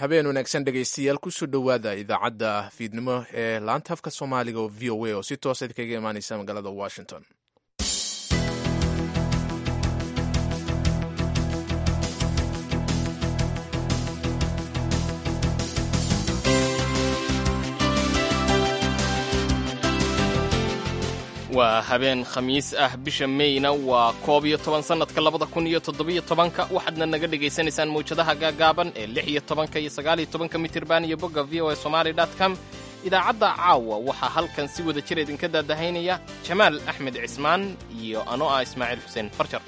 habeen wanaagsan dhegaystayaal kusoo dhowaada idaacadda fiidnimo ee laanta afka soomaaliga oo v o a oo si toosa kaga imaaneysa magaalada washington waa habeen khamiis ah bisha meyna waa koob iyo toban sannadka labada kun iyo toddobiyo tobanka waxaadna naga dhegaysanaysaan mawjadaha gaagaaban ee lix iyo tobanka iyo sagaaliyo tobanka mitirban iyo bogga v o a somaali dot com idaacadda caawa waxaa halkan si wada jir idinka daadahaynaya jamaal axmed cismaan iyo anoo ah ismaaciil xuseen farjar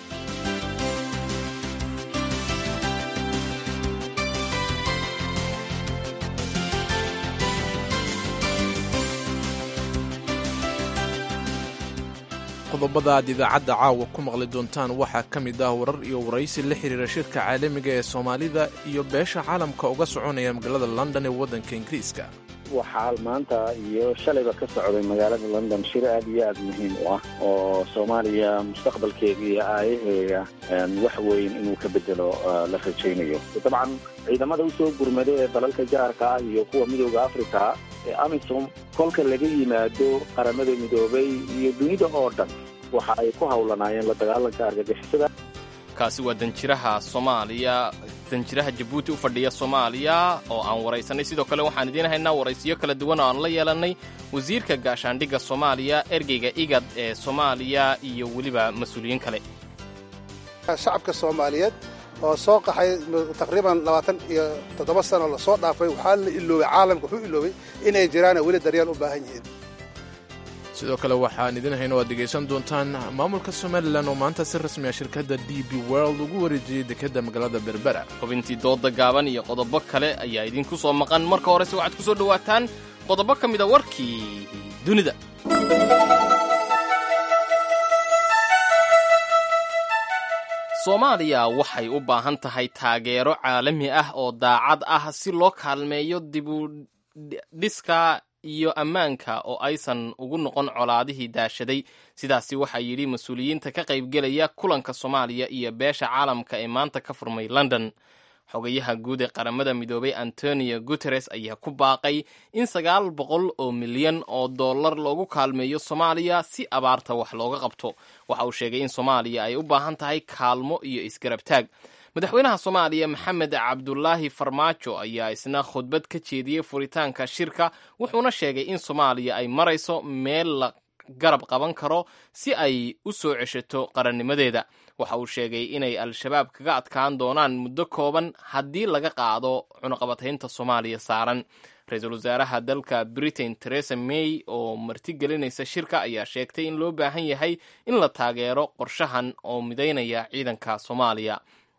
qodobada aad idaacadda caawa ku maqli doontaan waxaa ka mid ah warar iyo waraysi la xiriira shirka caalamiga ee soomaalida iyo beesha caalamka uga soconaya magaalada london ee waddanka ingiriiska waxaa maanta iyo shalayba ka socday magaalada london shir aad iyo aad muhiim u ah oo soomaaliya mustaqbalkeega iyo aayaheega wax weyn inuu ka bedelo la rajaynayo dabcan ciidamada usoo gurmada ee dalalka jaarka ah iyo kuwa midooda africa ee amisom kolka laga yimaado qaramada midoobay iyo dunida oo dhan waxa ay ku howlanaayeen la dagaalanka argagixisada kaasi waa danjiraha soomaaliya danjiraha jabuuti u fadhiya soomaaliya oo aan waraysanay sidoo kale waxaan idiin haynaa waraysiyo kala duwan oo aan la yeelannay wasiirka gaashaandhigga soomaaliya ergeyga igad ee soomaaliya iyo weliba mas-uuliyiin kale shacabka soomaaliyeed oo soo qaxay taqriiban labaatan iyo toddoba sano lasoo dhaafay waxaa la iloobay caalamka wuxuu iloobay inay jiraan weli daryeel u baahan yihiin sidoo kale waxaan idin hayno aad dhegaysan doontaan maamulka somalilan oo maanta si rasmi ah shirkadda d b world ugu wareejiyey dekedda magaalada berbera xubintii dooda gaaban iyo qodobo kale ayaa idinku soo maqan marka horese waxaad ku soo dhowaataan qodobo ka mida warkii dunida soomaaliya waxay u baahan tahay taageero caalami ah oo daacad ah si loo kaalmeeyo dibudhiska iyo ammaanka oo aysan ugu noqon colaadihii daashaday sidaasi waxaa yidhi mas-uuliyiinta ka qaybgelaya kulanka soomaaliya iyo beesha caalamka ee maanta ka furmay london xogayaha guud ee qaramada midoobay antonio guteres ayaa ku baaqay in sagaal boqol oo milyan oo dollar loogu kaalmeeyo soomaaliya si abaarta wax looga qabto waxa uu sheegay in soomaaliya ay u baahan tahay kaalmo iyo isgarabtaag madaxweynaha soomaaliya maxamed cabdulaahi farmaajo ayaa isna khudbad ka jeediyey furitaanka shirka wuxuuna sheegay in soomaaliya ay marayso meel la garab qaban karo si ay u soo ceshato qarannimadeeda waxa uu sheegay inay al-shabaab kaga adkaan doonaan muddo kooban haddii laga qaado cunaqabataynta soomaaliya saaran ra-iisul wasaaraha dalka britain teresa may oo martigelinaysa shirka ayaa sheegtay in loo baahan yahay in la taageero qorshahan oo midaynaya ciidanka soomaaliya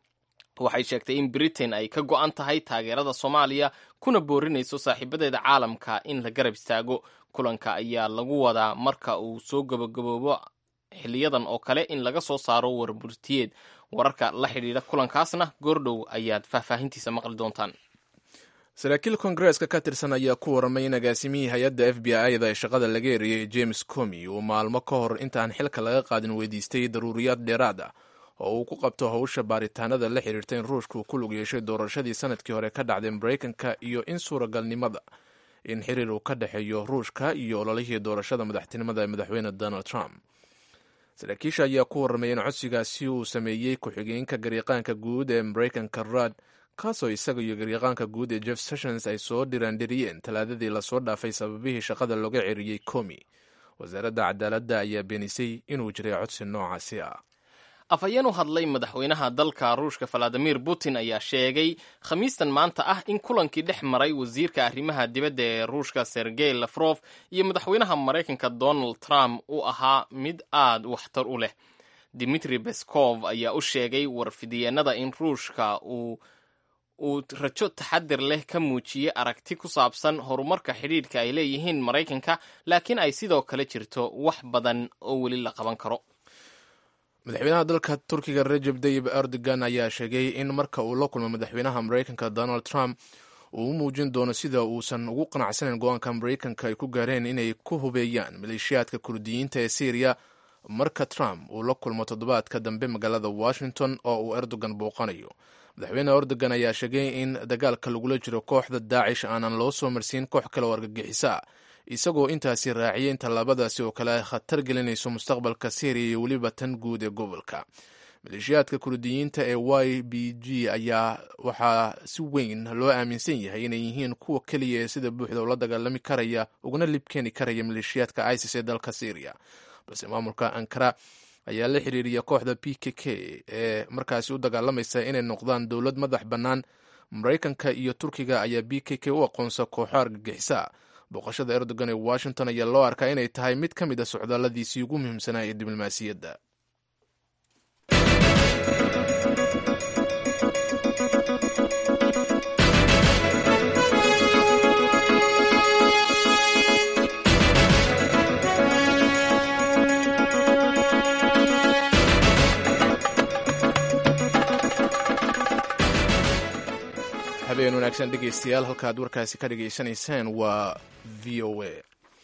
waxay sheegtay in britain ay ka go'an tahay taageerada soomaaliya kuna boorinayso saaxiibadeeda caalamka in la garab istaago kulanka ayaa lagu wadaa marka uu soo gabagaboobo xiliyadan oo kale in laga soo saaro warburtiyeed wararka la xidhiidha kulankaasna goordhow ayaad faahfaahintiisa maqli doontaan saraakiil kongareeska ka tirsan ayaa ku warramay in agaasimihii hay-adda f b i-da ee shaqada laga eriyey james comi uu maalmo ka hor intaan xilka laga qaadin weydiistay daruuriyaad dheeraad ah oo uu ku qabto howsha baaritaanada la xiriirta in ruushka uu ku lug yeeshay doorashadii sanadkii hore ka dhacday maraykanka iyo in suuragalnimada in xiriir uu ka dhexeeyo ruushka iyo ololihii doorashada madaxtinimada ee madaxweyne donald trump saraakiisha ayaa ku warramay in codsigaasi uu sameeyey ku-xigeenka gariiqaanka guud ee maraykanka rad kaasoo isaga iyo gariiqaanka guud ee jeff sessions ay soo dhiraandhiriyeen talaadadii lasoo dhaafay sababihii shaqada looga ceriyey comi wasaaradda cadaaladda ayaa beenisay inuu jiray codsi noocaasi ah afhayeen u hadlay madaxweynaha dalka ruushka valadimir putin ayaa sheegay khamiistan maanta ah in kulankii dhex maray wasiirka arrimaha dibadda ee ruushka sergey lafrof iyo madaxweynaha maraykanka donald trump uu ahaa mid aad waxtar u leh dimitri beskov ayaa u sheegay warfidiyeenada in ruushka uu uu rajo taxadir leh ka muujiyey aragti ku saabsan horumarka xidhiidhka ay leeyihiin maraykanka laakiin ay sidoo kale jirto wax badan oo weli la qaban karo madaxweynaha dalka turkiga rajeb tayib erdogan ayaa sheegay in marka uu la kulmo madaxweynaha maraykanka donald trump uu u muujin doono sida uusan ugu qanacsanayn go-aanka maraykanka ay ku gaareen inay ku hubeeyaan maleeshiyaadka kurdiyiinta ee syriya marka trump uu la kulmo toddobaadka dambe magaalada washington oo uu erdogan booqanayo madaxweyne erdogan ayaa sheegay in dagaalka lagula jiro kooxda daacish aanan loo soo marsiin koox kale oo argagixisa isagoo intaasi raaciyay in tallaabadaasi oo kale ay khatar gelinayso mustaqbalka syriya iyo weliba tan guud ee gobolka maleeshiyaadka kurdiyiinta ee y b g ayaa waxaa si weyn loo aaminsan yahay inay yihiin kuwa keliya ee sida buuxda ula dagaalami karaya uguna libkeeni karaya maleeshiyaadka isis ee dalka syriya balse maamulka ankara ayaa la xiriiriya kooxda p k k ee markaasi u dagaalamaysa inay noqdaan dowlad madax bannaan maraykanka iyo turkiga ayaa b k k u aqoonsa kooxo argagixisa booqashada erdogan ee washington ayaa loo arkaa inay tahay mid ka mid a socdaalladiisii ugu muhiimsanaa ee diblomaasiyadda habeen wanaagsan dhegeystayaal halkaad warkaasi ka dhegaysanaysaan waa v o a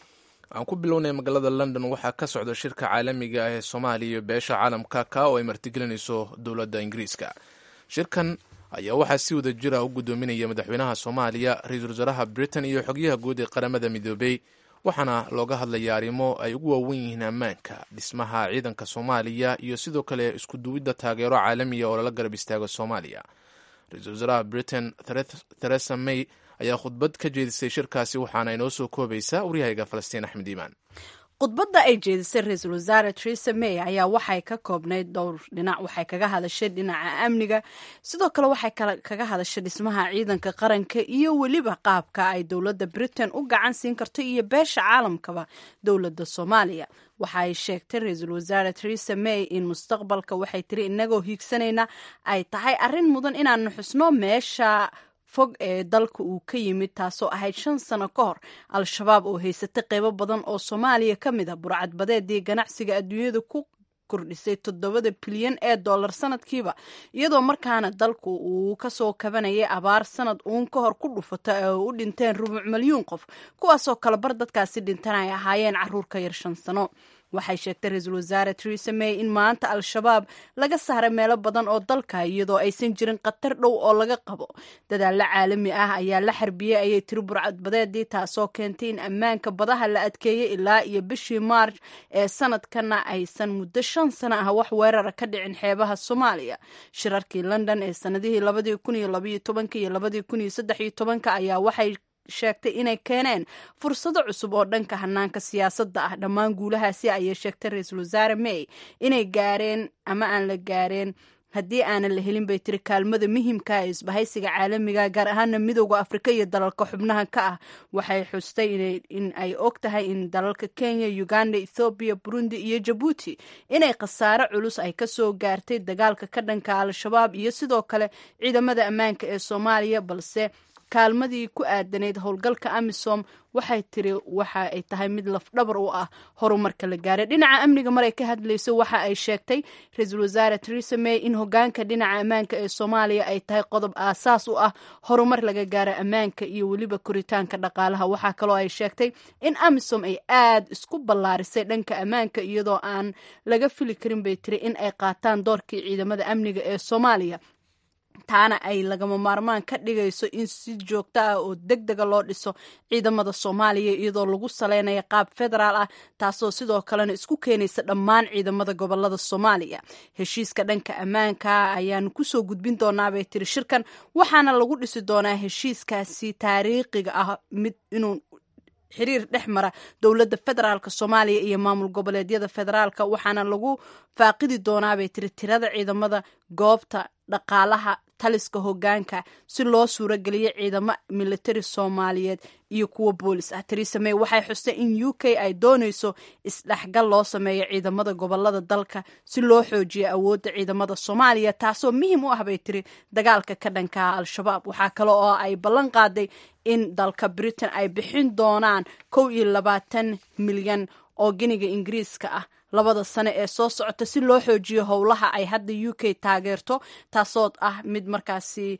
aan ku bilownay magaalada london waxaa ka socda shirka caalamiga ah ee soomaaliya iyo beesha caalamka ka oo ay martigelinayso dowladda ingiriiska shirkan ayaa waxaa si wada jira u gudoominaya madaxweynaha soomaaliya ra-iisul wasaaraha britain iyo xogyaha guud ee qaramada midoobey waxaana looga hadlaya arrimo ay ugu waawen yihiin ammaanka dhismaha ciidanka soomaaliya iyo sidoo kale isku duwidda taageero caalamiya oo lala garab istaago soomaaliya ra-iisul wasaaraha britain theresa may ayaa khudbad ka jeedisay shirkaasi waxaana inoo soo koobaysaa waryahayga falastiin axmed iimaan khudbadda ay jeedisay ra-iisul wasaare teresa may ayaa waxay ka koobnayd dhowr dhinac waxay kaga hadashay dhinaca amniga sidoo kale waxay kaga hadashay dhismaha ciidanka qaranka iyo weliba qaabka ay dowladda britain u gacan siin karto iyo beesha caalamkaba dowladda soomaaliya waxa ay sheegtay ra-iisul wasaare teresa may in mustaqbalka waxay tiri inagoo hiigsanayna ay tahay arrin mudan inaanu xusno meesha fog ee dalka uu ka yimid taasoo ahayd shan sano ka hor al-shabaab oo haysatay qeybo badan oo soomaaliya ka mid a burcadbadeedii ganacsiga adduunyada ku kordhisay toddobada bilyan ee dollar sanadkiiba iyadoo markaana dalku uu kasoo kabanayay abaar sanad uun ka hor ku dhufata ee u dhinteen rubuc milyuun qof kuwaasoo kale bar dadkaasi dhintan ay ahaayeen caruur ka yar shan sano waxay sheegtay ra-iisul wasaare teresa may in maanta al-shabaab laga saaray meelo badan oo dalka iyadoo aysan jirin khatar dhow oo laga qabo dadaalo caalami ah ayaa la xarbiyey ayay tiri burcadbadeedii taasoo keentay in ammaanka badaha la adkeeyey ilaa iyo bishii maarj ee sanadkana aysan muddo shan sano ah wax weerara ka dhicin xeebaha soomaaliya shirarkii london ee sanadihii labadii kun iyo labaiyo tobanka iyo labadii kun iyo saddex iyo tobanka ayaa waxay sheegtay inay keeneen fursado cusub oo dhanka hanaanka siyaasadda ah dhammaan guulahaasi ayay sheegtay ra-iisul wasaare may inay gaareen ama aan la gaareen haddii aanan la helin bay tiri kaalmada muhiimka ee isbahaysiga caalamiga gaar ahaana midooda afrika iyo dalalka xubnaha ka ah waxay xustay in ay og tahay in dalalka kenya uganda ethoobiya burundi iyo jabuuti inay khasaare culus ay kasoo gaartay dagaalka ka dhanka al-shabaab iyo sidoo kale ciidamada ammaanka ee soomaaliya balse kaalmadii ku aadanayd howlgalka amisom waxay tiri waxa ay tahay mid lafdhabar u ah horumarka la gaaray dhinaca amniga maray ka hadlayso waxa ay sheegtay ra-iisul wasaare teresa may in hogaanka dhinaca ammaanka ee soomaaliya ay tahay qodob aasaas u ah horumar laga gaaro ammaanka iyo weliba koritaanka dhaqaalaha waxaa kaloo ay sheegtay in amisom ay aad isku ballaarisay dhanka ammaanka iyadoo aan laga fili karin bay tiri in ay qaataan doorkii ciidamada amniga ee soomaaliya taana ay lagama maarmaan ka dhigayso in si joogto ah oo deg dega loo dhiso ciidamada soomaaliya iyadoo lagu saleynayo qaab federaal ah taasoo sidoo kalena isku keenaysa dhammaan ciidamada gobolada soomaaliya heshiiska dhanka ammaanka ayaanu kusoo gudbin doonaabay tiri shirkan waxaana lagu dhisi doonaa heshiiskaasi taariikhiga ah mid inuu xiriir dhex mara dowladda federaalk soomaaliya iyo maamul goboleedyada federaalka waxaana lagu faaqidi doonaabay tiri tirada ciidamada goobta dhaqaalaha taliska hogaanka si loo suurageliyo ciidamo militari soomaaliyeed iyo kuwa boolis ah teresa may waxay xustay in u k ay doonayso isdhexgal loo sameeyo ciidamada gobolada dalka si loo xoojiyo awoodda ciidamada soomaaliya taasoo muhiim u ah bay tiri dagaalka ka dhankaa al-shabaab waxaa kale oo ay ballan qaaday in dalka britain ay bixin doonaan kow iyo labaatan milyan oo giniga ingiriiska ah labada sane ee soo socota si loo xoojiyo howlaha ay hadda u k taageerto taasoo ah mid markaasi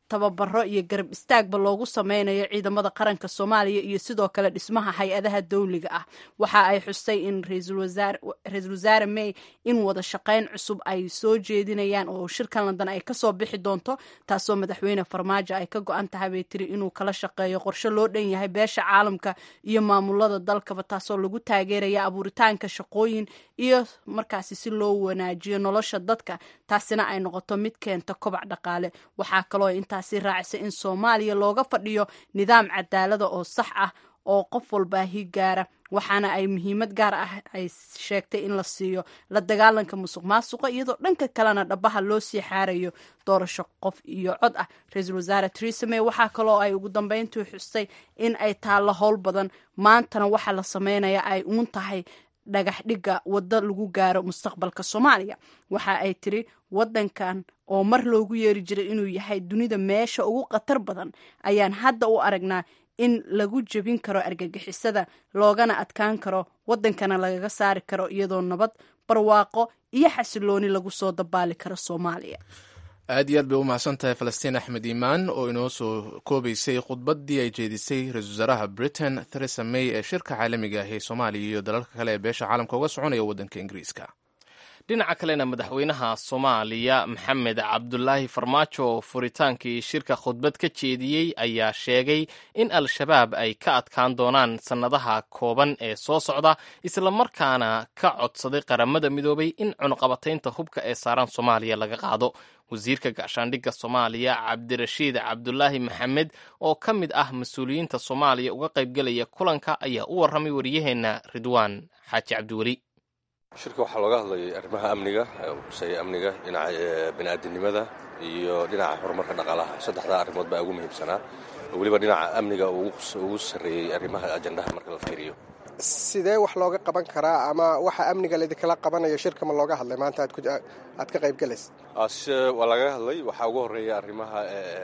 tababaro iyo garab istaagba loogu sameynayo ciidamada qaranka soomaaliya iyo sidoo kale dhismaha hay-adaha dowliga ah waxa ay xustay in ra-iisul wasaare may in wada shaqeyn cusub ay soo jeedinayaan oo shirkan london ay kasoo bixi doonto taasoo madaxweyne farmaajo ay ka go-an tahay bay tiri inuu kala shaqeeyo qorshe loo dhan yahay beesha caalamka iyo maamulada dalkaba taasoo lagu taageeraya abuuritaanka shaqooyin iyo markaasi si loo wanaajiyo nolosha dadka taasina ay noqoto mid keenta kobac dhaqaale waxaa kaloo intaasi raacisay in soomaaliya looga fadhiyo nidaam cadaalada oo sax ah oo qof walba higaara waxaana ay muhiimad gaar ah ay sheegtay in la siiyo la dagaalanka musuq maasuqa iyadoo dhanka kalena dhabaha loo sii xaarayo doorasho qof iyo cod ah ra-iisul wasaare teresa may waxaa kaloo ay ugu dambeyntii xustay in ay taallo howl badan maantana waxa la sameynaya ay uun tahay dhagax dhigga waddo lagu gaaro mustaqbalka soomaaliya waxa ay tiri waddankan oo mar loogu yeeri jiray inuu yahay dunida meesha ugu khatar badan ayaan hadda u aragnaa in lagu jebin karo argagixisada loogana adkaan karo waddankana lagaga saari karo iyadoo nabad barwaaqo iyo xasilooni lagu soo dabaali karo soomaaliya aad iyo aad bay u mahadsan tahay falastiin axmed iimaan oo inoo soo koobaysay khudbaddii ay jeedisay ra-isul wasaaraha britain theresa may ee shirka caalamiga ah ee soomaaliya iyo dalalka kale ee beesha caalamka uga soconaya waddanka ingiriiska dhinaca kalena madaxweynaha soomaaliya maxamed cabdulaahi farmaajo oo furitaankii shirka khudbad ka jeediyey ayaa sheegay in al-shabaab ay ka adkaan doonaan sannadaha kooban ee soo socda islamarkaana ka codsaday qaramada midoobay in cunuqabataynta hubka ee saaran soomaaliya laga qaado wasiirka gaashaandhigga soomaaliya cabdirashiid cabdulaahi maxamed oo ka mid ah mas-uuliyiinta soomaaliya uga qaybgelaya kulanka ayaa u warramay wariyaheenna ridwaan xaaji cabdiweli shirka waxaa looga hadlayay arrimaha amniga kusaya amniga dhinaca bini'aadinimada iyo dhinaca horumarka dhaqaalaha saddexdaa arrimood baa ugu muhiimsanaa oo weliba dhinaca amniga ugu sarreeyey arrimaha ajandaha marka la fiiriyo sidee wax looga qaban karaa ama waxa amniga laidinkala qabanayo shirka ma looga hadlay maanta aad ka qaybgalaysa waa lagaga hadlay waxaa ugu horreeya arrimaha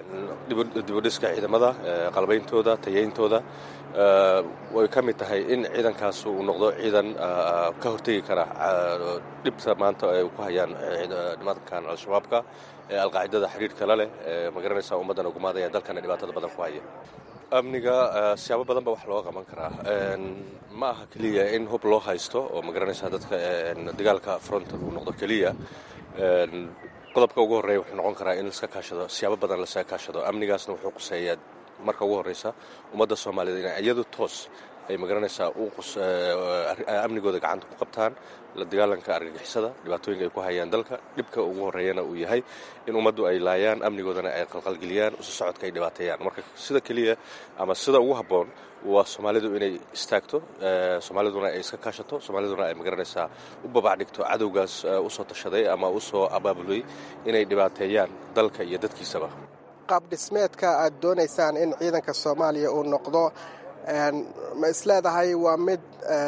dibudhiska ciidamada qalbayntooda tayayntooda way ka mid tahay in ciidankaas uu noqdo ciidan ka hortegi kara dhibta maanta ay ku hayaan nimankan al-shabaabka ee alqaacidada xidhiidhka la leh magaranaysa ummaddana gumaadaya dalkana dhibaatada badan ku haya amniga siyaabo badan ba wax looga qaban karaa ma aha keliya in hub loo haysto oo magaranaysa dadka dagaalka frontal uu noqdo keliya qodobka ugu horreeya wuxuu noqon karaa in laska kaashado siyaabo badan lasaga kaashado amnigaasna wuxuu quseeyaa marka ugu horreysa ummadda soomaaliyed inay iyadu toos ay magaranaysaa amnigooda gacanta ku qabtaan la dagaalanka argagixisada dhibaatooyinka ay ku hayaan dalka dhibka ugu horreeyana uu yahay in ummaddu ay laayaan amnigoodana ay qalqalgeliyaan usi socodka ay dhibaateeyaan marka sida keliya ama sida ugu habboon waa soomaalidu inay istaagto soomaaliduna ay iska kaashato soomaaliduna ay magaranaysaa u babac dhigto cadowgaas usoo tashaday ama usoo abaabulay inay dhibaateeyaan dalka iyo dadkiisaba qaab dhismeedka aad doonaysaan in ciidanka soomaaliya uu noqdo ma isleedahay waa mid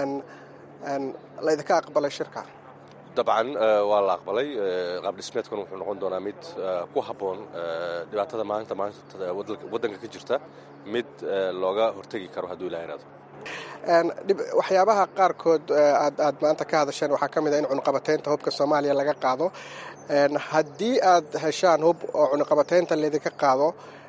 laydinka aqbalay shirka dabcan waa la aqbalay qaab dhismeedkan wuxuu noqon doonaa mid ku habboon dhibaatada maanta maanta waddanka ka jirta mid looga hortegi karo hadduu ilaha iraado waxyaabaha qaarkood aad maanta ka hadasheen waxaa ka mid a in cunuqabataynta hubka soomaaliya laga qaado haddii aad heshaan hub oo cunuqabataynta laydinka qaado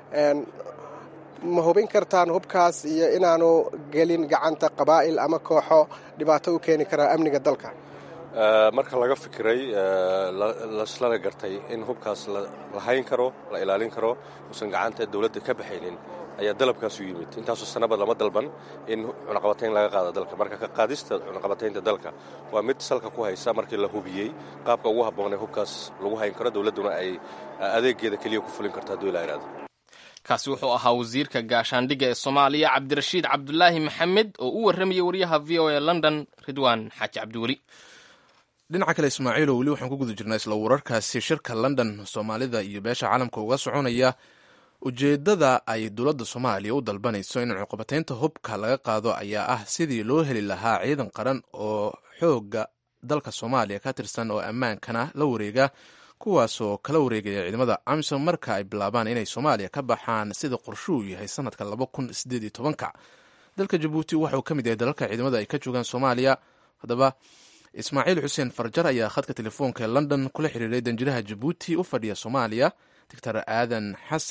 ma hubin kartaan hubkaas iyo inaanu gelin gacanta qabaa'il ama kooxo dhibaato u keeni karaa amniga dalka marka laga fikiray laslana gartay in hubkaas la hayn karo la ilaalin karo uusan gacanta dowladda ka baxaynin ayaa dalabkaas u yimid intaasoo sanaba lama dalban in cunaqabatayn laga qaado dalka marka ka qaadista cunaqabataynta dalka waa mid salka ku haysa markii la hubiyey qaabka ugu habboonee hubkaas lagu hayn karo dowladduna ay adeegeeda keliya ku fulin karto hadduu ilaa iraado kaasi wuxuu ahaa wasiirka gaashaandhigga ee soomaaliya cabdirashiid cabdulaahi maxamed oo u warramayay wariyaha v o a london ridwaan xaaji cabdiweli dhinaca kale ismaaciilo weli waxaan ku guda jirnaa isla wararkaasi shirka london soomaalida iyo beesha caalamka uga soconaya ujeeddada ay dowladda soomaaliya u dalbanayso in cuqabataynta hubka laga qaado ayaa ah sidii loo heli lahaa ciidan qaran oo xoogga dalka soomaaliya ka tirsan oo ammaankana la wareega kuwaasoo kala wareegaya ciidamada amisom marka ay bilaabaan inay soomaaliya ka baxaan sida qorshuu yahay sanadka laba kun sideed iyo tobanka dalka jabuuti waxauu ka mid yahay dalalka ciidamada ay ka joogaan soomaaliya haddaba ismaaciil xuseen farjar ayaa khadka telefoonka ee london kula xiriiray danjiraha jabuuti u fadhiya soomaaliya doctor aadan xasan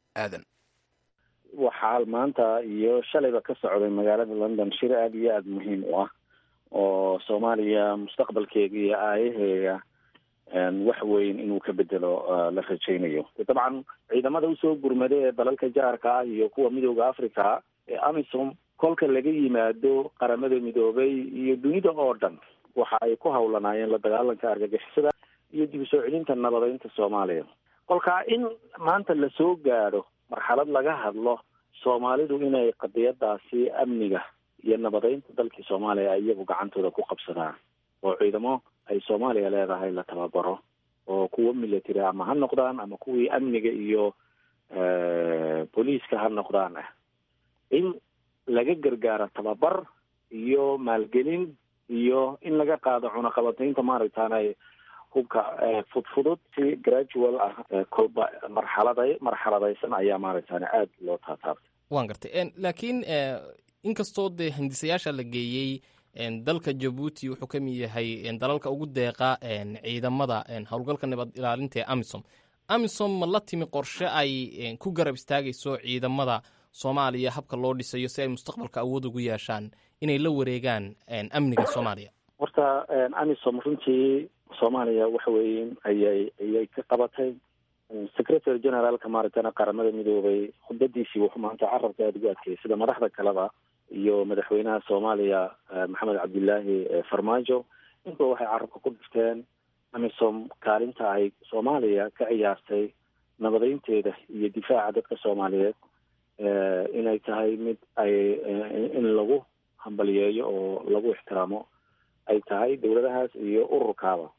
aadan waxaa maanta iyo shalayba ka socday magaalada london shir aada iyo aada muhiim u ah oo soomaaliya mustaqbalkeega iyo aayaheega wax weyn inuu ka bedelo la rajaynayo dabcan ciidamada usoo gurmada ee dalalka jaarka ah iyo kuwa midooda africa ee amisom kolka laga yimaado qaramada midoobay iyo dunida oo dhan waxa ay ku hawlanaayeen la dagaalanka argagixisada iyo dib u soo celinta nabadeynta soomaaliya kolkaa in maanta lasoo gaadho marxalad laga hadlo soomaalidu inay qadiyadaasi amniga iyo nabadeynta dalkii soomaaliya ay iyagu gacantooda ku qabsadaan oo ciidamo ay soomaaliya leedahay la tababaro oo kuwo military ama ha noqdaan ama kuwii amniga iyo booliiska ha noqdaan ah in laga gargaaro tababar iyo maalgelin iyo in laga qaado cunaqabataynta maaragtaanay hubka fudfudud si gradual ah kolba marxalada marxaladaysan ayaa maaragtaan aada loo taataabtay waan gartay laakiin inkastoo dee hindisayaasha la geeyey dalka jabuuti wuxuu ka mid yahay dalalka ugu deeqa ciidamada howlgalka nabad ilaalinta ee amisom amisom ma la timi qorshe ay ku garab istaagayso ciidamada soomaaliya habka loo dhisayo si ay mustaqbalka awood ugu yeeshaan inay la wareegaan amniga soomaaliya horta amisom runtii soomaaliya waxa weeye ayay ayay ka qabatay secretary generaalka maaragtana qaramada midoobay khudbadiisii wuxuu maanta carabka aada ugu adkeeyay sida madaxda kaleba iyo madaxweynaha soomaaliya maxamed cabdilaahi farmaajo intuba waxay carabka ku dhifteen amisom kaalinta ay soomaaliya ka ciyaartay nabadeynteeda iyo difaaca dadka soomaaliyeed inay tahay mid ay in lagu hambaliyeeyo oo lagu ixtiraamo ay tahay dowladahaas iyo ururkaaba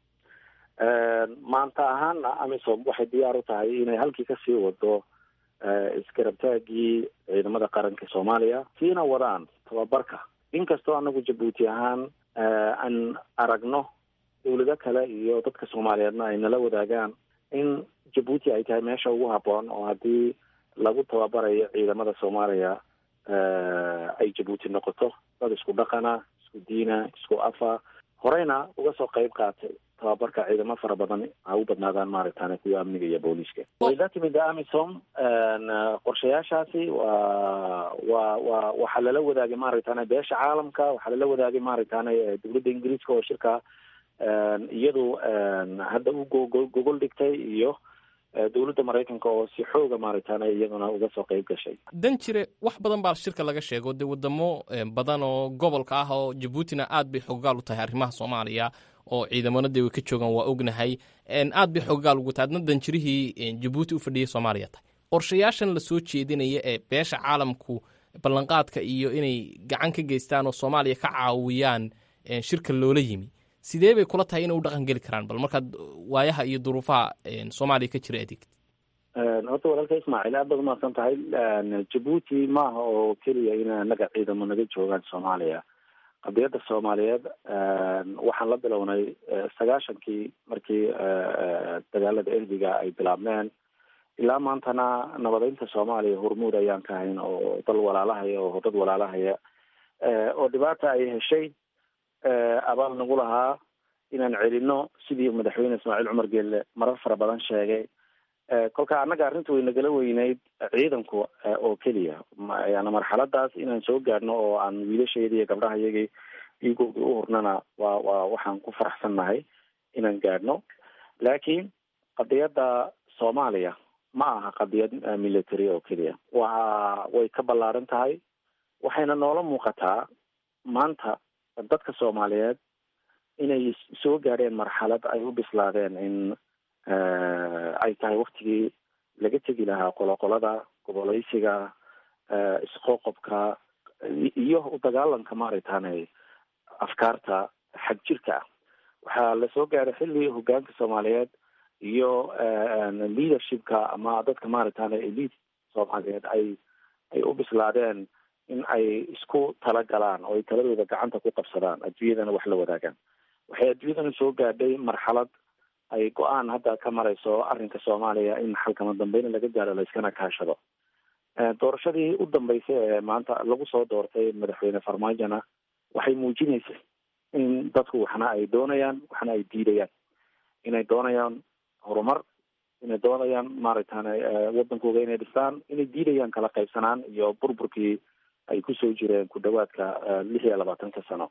maanta ahaana amisom waxay diyaar u tahay inay halkii kasii wado iskarabtaagii ciidamada qaranka soomaaliya siina wadaan tababarka inkastoo anagu jabuuti ahaan aan aragno dowlado kale iyo dadka soomaaliyeedna ay nala wadaagaan in jabuuti ay tahay meesha ugu haboon oo haddii lagu tababarayo ciidamada soomaaliya ay jabuuti noqoto dad isku dhaqana isku diina isku afa horeyna uga soo qayb qaatay tababarka ciidamo fara badan ha u badnaadaan maaragtaan kuwa amniga iyo booliiska way la timid amisom qorshayaashaasi waa wa wa waxaa lala wadaagay maaragtaan beesha caalamka waxaa lala wadaagay maaragtaan dowladda ingiriiska oo shirka iyadu hadda u gogol dhigtay iyo dowladda maraykanka oo si xooga maaragtaan iyaduna uga soo qayb gashay dan jire wax badan baa shirka laga sheego dee wadamo badan oo gobolka ah oo jabuutina aad bay xoggaal u tahay arrimaha soomaaliya oo ciidamona dee way ka joogaan waa ognahay aad bay xoggaal ugu tahay adna danjirihii jabuuti u fadhiyay soomaaliya tahay qorshayaashan lasoo jeedinaya ee beesha caalamku ballanqaadka iyo inay gacan ka geystaan oo soomaaliya ka caawiyaan shirka loola yimi sidee bay kula tahay inay u dhaqan geli karaan bal markaad waayaha iyo duruufaha soomaaliya ka jira adeegtid horta walaalka ismaaciil aad baad umahadsan tahay jabuuti maaha oo keliya in anaga ciidamo naga joogaan soomaaliya qadiyadda soomaaliyeed waxaan la bilownay sagaashankii markii dagaalada erbiga ay bilaabmeen ilaa maantana nabadeynta soomaaliya hormuud ayaan ka hayn oo dal walaalahaya oo dad walaalahaya oo dhibaata ay heshay abaal nagu lahaa inaan celino sidii madaxweyne ismaaciil cumar geelle marar fara badan sheegay kolka annaga arrinta way nagala weyneyd ciidanku oo keliya yani marxaladaas inaan soo gaadhno oo aan wiilasheedii iyo gabdhaha iyagii dhiigoodii u hurnana waa waa waxaan ku faraxsannahay inaan gaadhno laakiin qadiyadda soomaaliya ma aha qadiyad military oo keliya waa way ka ballaaran tahay waxayna noola muuqataa maanta dadka soomaaliyeed inay soo gaadheen marxalad ay u bislaadeen in ay tahay waktigii laga tegi lahaa qoloqolada goboleysiga isqoqobka iyo u dagaalanka maaragtaane afkaarta xag jirka ah waxaa lasoo gaaray xilli hogaanka soomaaliyeed iyo leadershipka ama dadka maaragtaane elite soomaaliyeed ay ay u bislaadeen in ay isku talagalaan oo ay taladooda gacanta ku qabsadaan adduunyadana wax la wadaagaan waxay adduunyadana soo gaadhay marxalad ay go-aan hadda ka marayso arrinka soomaaliya in xalkama dambeyna laga gaaro layskana kaashado doorashadii u dambeysay ee maanta lagu soo doortay madaxweyne farmaajona waxay muujinaysay in dadku waxna ay doonayaan waxna ay diidayaan inay doonayaan horumar inay inay doonayaan maaragtan wadankooda inay dhistaan inay diidayaan kala qaybsanaan iyo burburkii ay kusoo jireen ku dhawaadka lix iyo labaatanka sano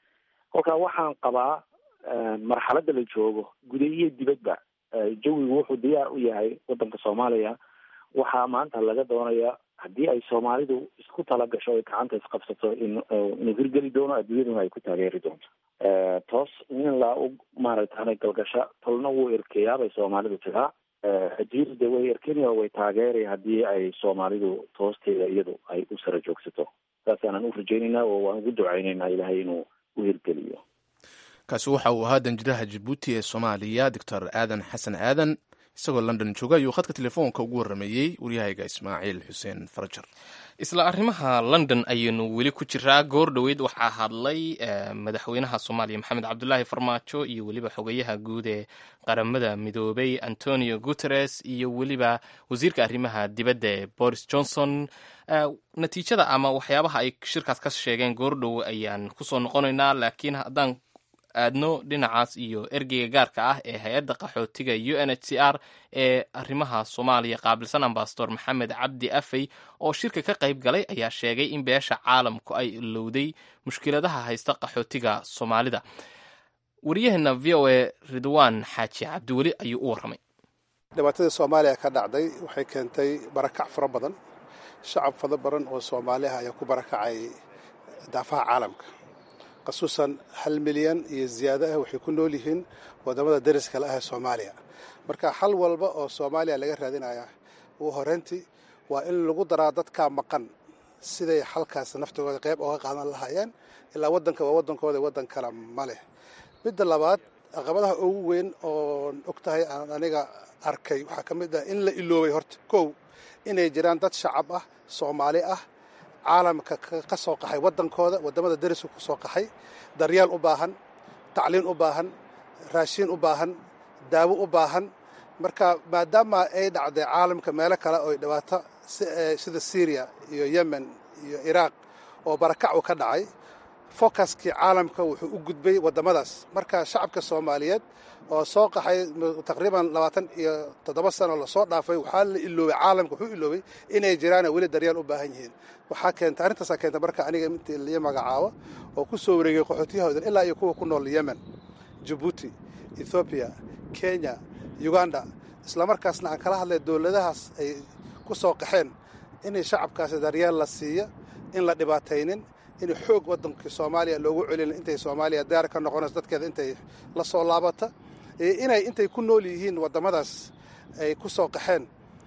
kolka waxaan qabaa marxaladda la joogo guda iyo dibadba jawigu wuxuu diyaar u yahay wadanka soomaaliya waxaa maanta laga doonaya haddii ay soomaalidu isku tala gasho ay gacanta isqabsato in inuu hirgeli doono adduunyaduna ay ku taageeri doonto toos in la u maaragtana galgasha tolna wuu erkeyaa bay soomaalidu tiraa hajiir de way erkeni oo way taageeri haddii ay soomaalidu toosteeda iyadu ay u sara joogsato saasaanan u rajaynaynaa oo waan ugu ducaynaynaa ilaahay inuu u hirgeliyo kaasi waxa uu ahaa danjiraha jabuuti ee soomaaliya doctor aadan xasan aadan isagoo london jooga ayuu khadka telefoonka ugu warrameeyey waryahayga ismaaciil xuseen farajar isla arrimaha london ayaynu weli ku jiraa goor dhoweyd waxaa hadlay madaxweynaha soomaaliya maxamed cabdulaahi farmaajo iyo weliba xogeyaha guud ee qaramada midoobay antonio guteres iyo weliba wasiirka arrimaha dibadda ee boris johnson natiijada ama waxyaabaha ay shirkaas ka sheegeen goor dhow ayaan kusoo noqonaynaa laakiin haddaan aadno dhinacaas iyo ergeyga gaarka ah ee hay-adda qaxootiga u n h c r ee arrimaha soomaaliya qaabilsan ambasador maxamed cabdi afey oo shirka ka qayb galay ayaa sheegay in beesha caalamku ay ilowday mushkiladaha haysta qaxootiga soomaalida wariyaheena v o a ridwaan xaaji cabdiweli ayuu u warramay dhibaatadii soomaaliya ka dhacday waxay keentay barakac fara badan shacab fada badan oo soomaaliha ayaa ku barakacay daafaha caalamka khasuusan hal milyan iyo ziyaado ah waxay ku nool yihiin wadamada dariska la ah ee soomaaliya marka xal walba oo soomaaliya laga raadinaya ugu horeyntii waa in lagu daraa dadkaa maqan siday xalkaas naftooda qayb ooga qaadan lahaayeen ilaa wadanka waa wadankooda wadan kale ma leh midda labaad caqabadaha ugu weyn oon og tahay aan aniga arkay waxaa ka mid ah in la iloobay horta kow inay jiraan dad shacab ah soomaali ah caalamka ka soo qaxay wadankooda wadamada dariska ku soo qaxay daryeel u baahan tacliin u baahan raashiin u baahan daawo u baahan marka maadaama ay dhacday caalamka meelo kale oo dhibaato sida syriya iyo yemen iyo iraaq oo barakac u ka dhacay focuskii caalamka wuxuu u gudbay wadamadaas marka shacabka soomaaliyeed oo soo qaxay taqriiban labaatan iyo toddoba sano lasoo dhaafay waxaa la iloobay caalamka wuxuu iloobay inay jiraan weli daryeel u baahan yihiin waxaa keenta arrintaasaa keenta marka aniga intii lii magacaabo oo ku soo wareegay qaxootiyahoodan ilaa iyo kuwa ku nool yemen jabuuti ethoobiya kenya uganda islamarkaasna aan kala hadlay dowladahaas ay ku soo qaxeen inay shacabkaasi daryeel la siiya in la dhibaataynin in xoog wadankii soomaaliya loogu celin intay soomaaliya daar ka noqonayso dadkeeda intay la soo laabata inay intay ku nool yihiin wadamadaas ay ku soo qaxeen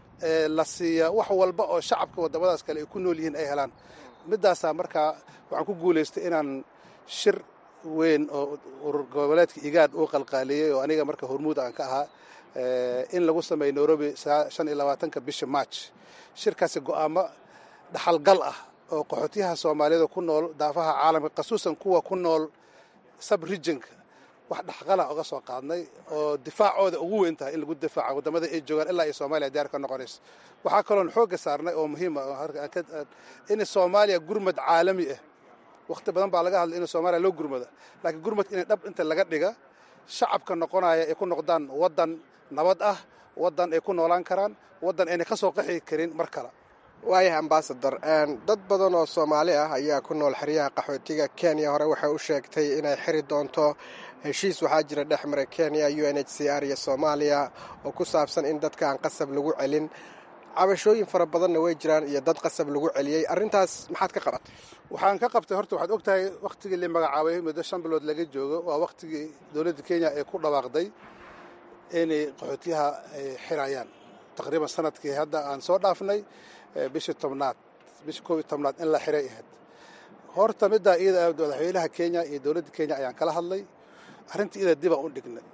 la siiya wax walba oo shacabka wadamadaas kale ay ku nool yihiin ay helaan midaasaa markaa waxaan ku guulaystay inaan shir weyn oo urur goboleedka igaad uu qalqaaliyey oo aniga marka hormuud aan ka ahaa in lagu sameeyo nairobi shan iyo labaatanka bisha march shirkaasi go'aamo dhaxalgal ah oo qaxootiyaha soomaaliyada ku nool daafaha caalamka khasuusan kuwa ku nool sub regionka wax dhaxqala oga soo qaadnay oo difaacooda ugu weyn tahay in lagu difaaca wadamada ay joogaan ilaa iyo soomaaliya diyaar ka noqonayso waxaa kaloon xoogga saarnay oo muhiima in soomaaliya gurmad caalami ah wakhti badan baa laga hadlay in soomaaliya loo gurmado laakiin gurmadka inay dhab inta laga dhiga shacabka noqonaya ay ku noqdaan waddan nabad ah waddan ay ku noolaan karaan waddan ayna ka soo qaxi karin mar kale waayahay ambasador dad badan oo soomaali ah ayaa ku nool xeryaha qaxootiga kenya hore waxay u sheegtay inay xiri doonto heshiis waxaa jira dhex maray kenya u n h c r iyo soomaaliya oo ku saabsan in dadka aan qasab lagu celin cabashooyin fara badanna way jiraan iyo dad qasab lagu celiyey arrintaas maxaad ka qabatay waxaan ka qabtay horta waxaad og tahay wakhtigii la magacaabay muddo shan bilood laga joogo waa wakhtigii dowladda kenya ay ku dhawaaqday inay qaxootiyaha ay xirayaan taqriiban sanadkii hadda aan soo dhaafnay bishii tobnaad bishii koob iyo tobnaad in la xiray ahayd horta middaa iyada madaxweynaha kenya iyo dowladda kenya ayaan kala hadlay arrintii iyada dibaan u dhignay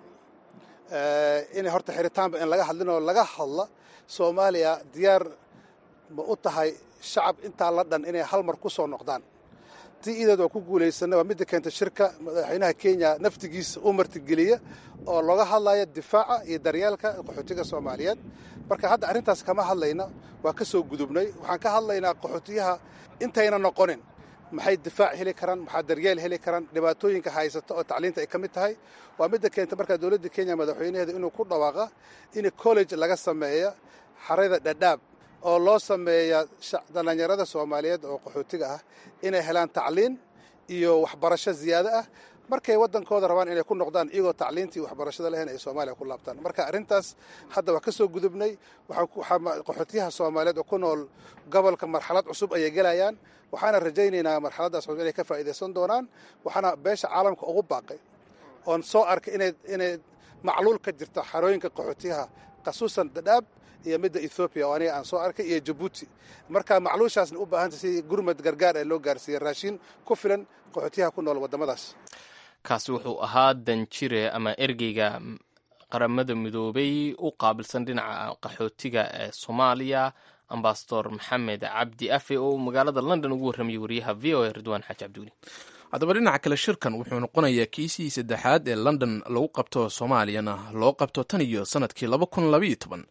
inay horta xiritaanba in laga hadlin oo laga hadla soomaaliya diyaar ma u tahay shacab intaa la dhan inay hal mar ku soo noqdaan tii iideed waa ku guulaysana waa midda keenta shirka madaxweynaha kenya naftigiisa u martigeliya oo looga hadlaya difaaca iyo daryeelka qaxootiga soomaaliyeed marka hadda arrintaas kama hadlayna waa ka soo gudubnay waxaan ka hadlaynaa qaxootiyaha intayna noqonin maxay difaac heli karaan maxaa daryeel heli karaan dhibaatooyinka haysata oo tacliinta ay ka mid tahay waa midda keenta markaa dowladda kenya madaxweynaheeda inuu ku dhawaaqa in college laga sameeya xarada dhadhaab oo loo sameeya dhallinyarada soomaaliyeed oo qaxootiga ah inay helaan tacliin iyo waxbarasho ziyaado ah markay waddankooda rabaan inay ku noqdaan iyagoo tacliintii waxbarashada lahayn ay soomaaliya ku laabtaan marka arrintaas hadda waa ka soo gudubnay qaxootiyaha soomaaliyeed oo ku nool gobolka marxalad cusub ayay gelayaan waxaana rajaynaynaa marxaladdaas cusub inay ka faa'iidaysan doonaan waxaana beesha caalamka ugu baaqay oon soo arkay inay macluul ka jirto xarooyinka qaxootiyaha khasuusan dadhaab iyo midda ethoobiya oo aniga aan soo arkay iyo jabuuti marka macluushaasna u baahanta si gurmad gargaar ee loo gaarsiiya raashin ku filan qaxootiyaha ku nool waddamadaas kaasi wuxuu ahaa danjire ama ergeyga qaramada midoobay u qaabilsan dhinaca qaxootiga ee soomaaliya ambasador maxamed cabdi afe oo magaalada london ugu warramayay wariyaha v o a ridwaan xaaji cabdiweli haddaba dhinaca kale shirkan wuxuu noqonayaa kiisii saddexaad ee london lagu qabto soomaaliyana loo qabto tan iyo sanadkii laba kun labaiyo toban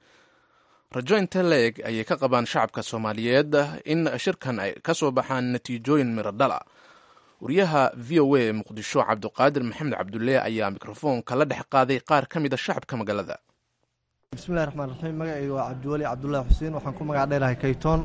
rajo inte leeg ayay ka qabaan shacabka soomaaliyeed in shirkan ay ka soo baxaan natiijooyin miro dhala wariyaha v o a ee muqdisho cabdiqaadir maxamed cabdulle ayaa mikrofoonka la dhex qaaday qaar ka mid a shacabka magaalada bismillahi raxmaan raxiim magacayga waa cabdiweli cabdulaahi xuseen waxaan ku magac dheerahay kaytoon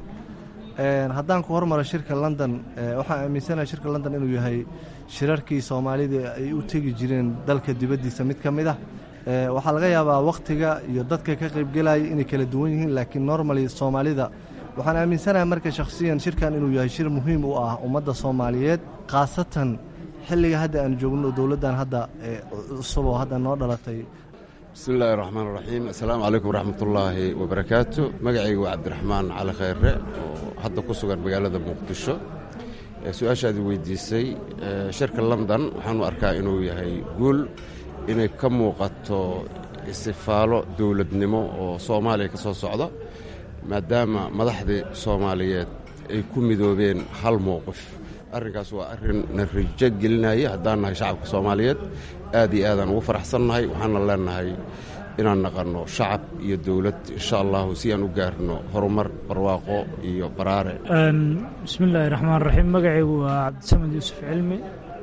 haddaan ku hormaro shirka london waxaan aaminsanahay shirka london inuu yahay shirarkii soomaalida ay u tegi jireen dalka dibaddiisa mid ka mid ah waxaa laga yaabaa wakhtiga iyo dadka ka qaybgelaya inay kala duwan yihiin laakiin normali soomaalida waxaan aaminsanahay marka shakhsiyan shirkan inuu yahay shir muhiim u ah ummadda soomaaliyeed khaasatan xilliga hadda aan joogno dowladdan hadda cusub oo hadda noo dhalatay bismi illaahi raxmaan raxiim assalaamu calaykum waraxmatullaahi wabarakaatu magacayga waa cabdiraxmaan cali khayre oo hadda ku sugan magaalada muqdisho su-aashaadii weydiisay shirka london waxaanu arkaa inuu yahay guul inay ka muuqato istifaalo dowladnimo oo soomaaliya ka soo socda maadaama madaxdii soomaaliyeed ay ku midoobeen hal mowqif arrinkaas waa arrin na rijo gelinaya haddaan nahay shacabka soomaaliyeed aad iyo aadaan ugu faraxsannahay waxaana leenahay inaan naqanno shacab iyo dowlad insha allahu si aan u gaarno horumar barwaaqo iyo baraare bismillaahi raxmaan raxiim magacaygu waa cabdisamed yuusuf cilmi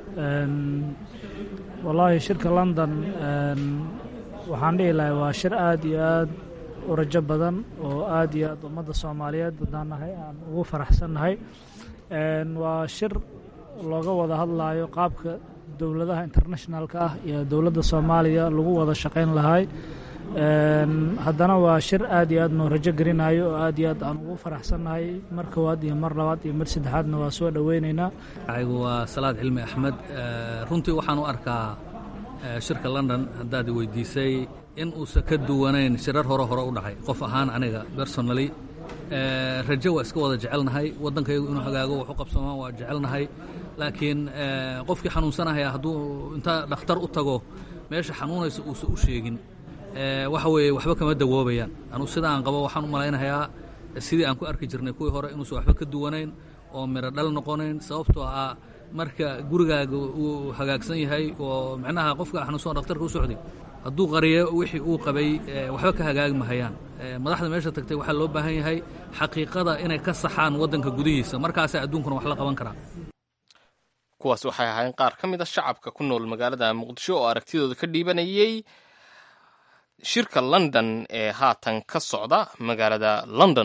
wallaahi shirka london waxaan dhihi lahay waa shir aad iyo aad u rajo badan oo aad iyo aad ummadda soomaaliyeed haddaan nahay aan ugu faraxsannahay waa shir looga wada hadlaayo qaabka dowladaha internationalka ah iyo dowladda soomaaliya lagu wada shaqayn lahay haddana waa shir aad iyo aad noo rajo gelinayo oo aad iyo aad aan ugu faraxsannahay mar kowaad iyo mar labaad iyo mar saddexaadna waa soo dhoweynaynaa aygu waa salaad cilmi axmed runtii waxaan u arkaa shirka london haddaad weydiisay in uusan ka duwanayn shirar hore hore u dhacay qof ahaan aniga personally rajo waa iska wada jecelnahay waddankaygu inuu hagaago wax u qabsamaan waa jecelnahay laakiin qofkii xanuunsanahaya hadduu intaa dhakhtar u tago meesha xanuunaysa uusan u sheegin waxa weeye waxba kama dawoobayaan anuu sida aan qabo waxaan u malaynayaa sidii aan ku arki jirnay kuwii hore inuusan waxba ka duwanayn oo miro dhal noqonayn sababtoo ah marka gurigaaga uu hagaagsan yahay oo micnaha qofka xanuunsan dhakhtarka u socday hadduu qariyo wixii uu qabay waxba ka hagaagi mahayaan madaxda meesha tagtay waxaa loo baahan yahay xaqiiqada inay ka saxaan waddanka gudihiisa markaasaa adduunkuna wax la qaban karaa kuwaas waxay ahaayeen qaar ka mid a shacabka ku nool magaalada muqdisho oo aragtidooda ka dhiibanayey shirka london ee haatan ka socda magaalada london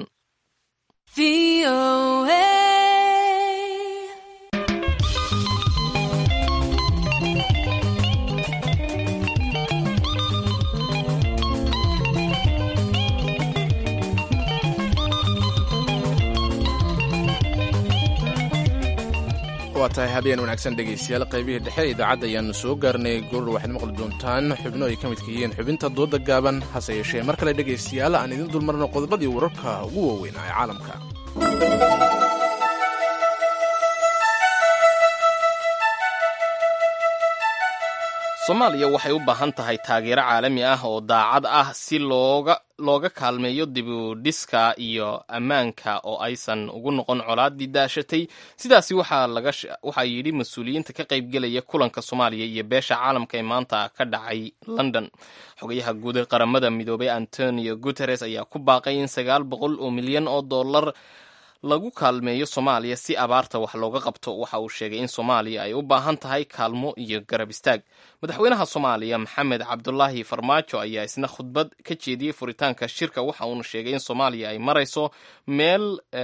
waa tahay habeen wanaagsan dhegaystayaal qaybihii dhexe idaacadda ayaannu soo gaarnay goor waxaad maqli doontaan xubno ay ka midka yihiin xubinta dooda gaaban hase yeeshee mar kale dhegaystayaal aan idin dulmarno qodobadii wararka ugu waaweynaa ee caalamka soomaaliya waxay u baahan tahay taageero caalami ah oo daacad ah si looga looga kaalmeeyo dibudhiska iyo ammaanka oo aysan ugu noqon colaadii daashatay sidaasi waxaa yidhi mas-uuliyiinta ka qaybgelaya kulanka soomaaliya iyo beesha caalamka ee maanta ka dhacay london xogayaha guud ee qaramada midoobay antonio guteres ayaa ku baaqay in sagaal boqol oo milyan oo dollar lagu kaalmeeyo soomaaliya si abaarta wax looga qabto waxa uu sheegay in soomaaliya ay u baahan tahay kaalmo iyo garab istaag madaxweynaha soomaaliya maxamed cabdulaahi farmaajo ayaa isna khudbad ka jeediyey furitaanka shirka waxa uuna sheegay in soomaaliya ay marayso meel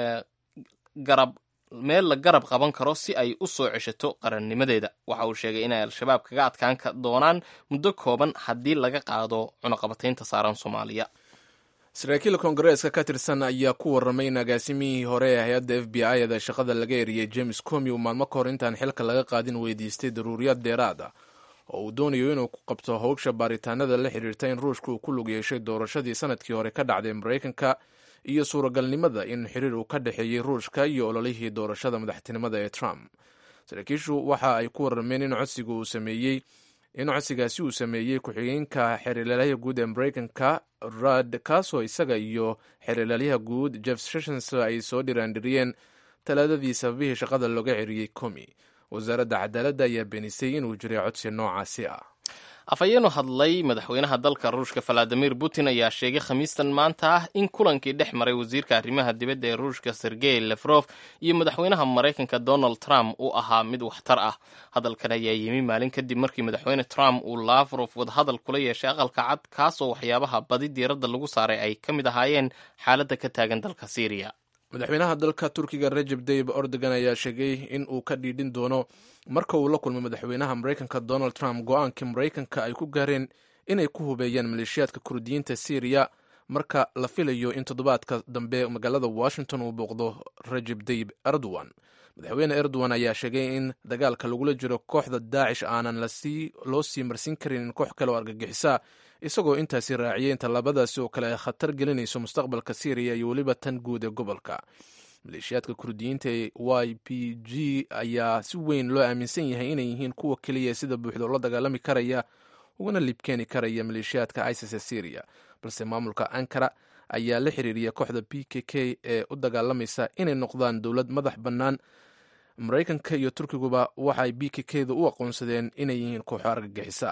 garab meel la garab qaban karo si ay u soo ceshato qarannimadeeda waxa uu sheegay inay al-shabaab kaga adkaan doonaan muddo kooban haddii laga qaado cunaqabataynta saaran soomaaliya saraakiil koongareeska ka tirsan ayaa ku warramay in agaasimihii hore ee hay-adda f b i da shaqada laga eriyey james comi uu maalmo ka hor intaan xilka laga qaadin weydiistay daruuriyaad dheeraad ah oo uu doonayo inuu ku qabto howgsha baaritaanada la xiriirta in ruushka uu ku lug yeeshay doorashadii sanadkii hore ka dhacday maraykanka iyo suuragalnimada in xiriir uu ka dhexeeyey ruushka iyo ololihii doorashada madaxtinimada ee trump saraakiishu waxa ay ku warrameen in codsiga uu sameeyey in codsigaasi uu sameeyey ku-xigeenka xeerlaalyaha guud ee maraykanka rad kaasoo isaga iyo xeerlaalyaha guud jeff sessions ay soo dhiraandhiriyeen talaadadii sababihii shaqada looga ceriyey comi wasaaradda cadaaladda ayaa beenisay inuu jiray codsi noocaasi ah afhayeenu hadlay madaxweynaha dalka ruushka valadimir putin ayaa sheegay khamiistan maanta ah in kulankii dhex maray wasiirka arrimaha dibadda ee ruushka sergey lefrof iyo madaxweynaha maraykanka donald trump uu ahaa mid waxtar ah hadalkan ayaa yimi maalin kadib markii madaxweyne trump uu lafrof wadahadal kula yeeshay aqalka cad kaasoo waxyaabaha badi diiradda lagu saaray ay ka mid ahaayeen xaaladda ka taagan dalka syriya madaxweynaha dalka turkiga rajeb tayib erdogan ayaa sheegay in uu ka dhiidhin doono marka uu la kulmay madaxweynaha maraykanka donald trump go-aankii maraykanka ay ku gaareen inay ku hubeeyaan maleeshiyaadka kurdiyiinta syriya marka la filayo in toddobaadka dambe magaalada washington uu booqdo rajeb tayib erdogan madaxweyne erdogan ayaa sheegay in dagaalka lagula jiro kooxda daacish aanan loo sii marsin karin koox kale oo argagixisa isagoo intaasi raaciyay in tallaabadaasi oo kale ay khatar gelinayso mustaqbalka syriya iyo weliba tan guud ee gobolka maleeshiyaadka kurdiyiinta ee y p g ayaa si weyn loo aaminsan yahay inay yihiin kuwa keliya sida buuxda la dagaalami karaya ugana libkeeni karaya maleeshiyaadka isis ee syriya balse maamulka ankara ayaa la xiriiriyay kooxda p k k ee u dagaalamaysa inay noqdaan dowlad madax bannaan maraykanka iyo turkiguba waxaay b k k da u aqoonsadeen inay yihiin kooxo argagixisa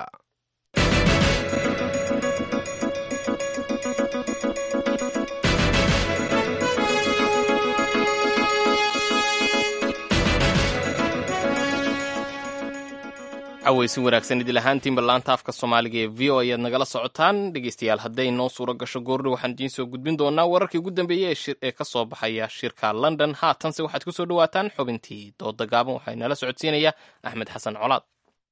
caweysi wanaagsan idil ahaantiinba laanta afka soomaaliga ee v o ayaad nagala socotaan dhegeystayaal hadday noo suuro gasho goordho waxaan idiin soo gudbin doonaa wararkii ugu dambeeyey ee ka soo baxaya shirka london haatanse waxaad ku soo dhawaataan xubintii dooda gaaban waxaa inala socodsiinaya axmed xasan colaad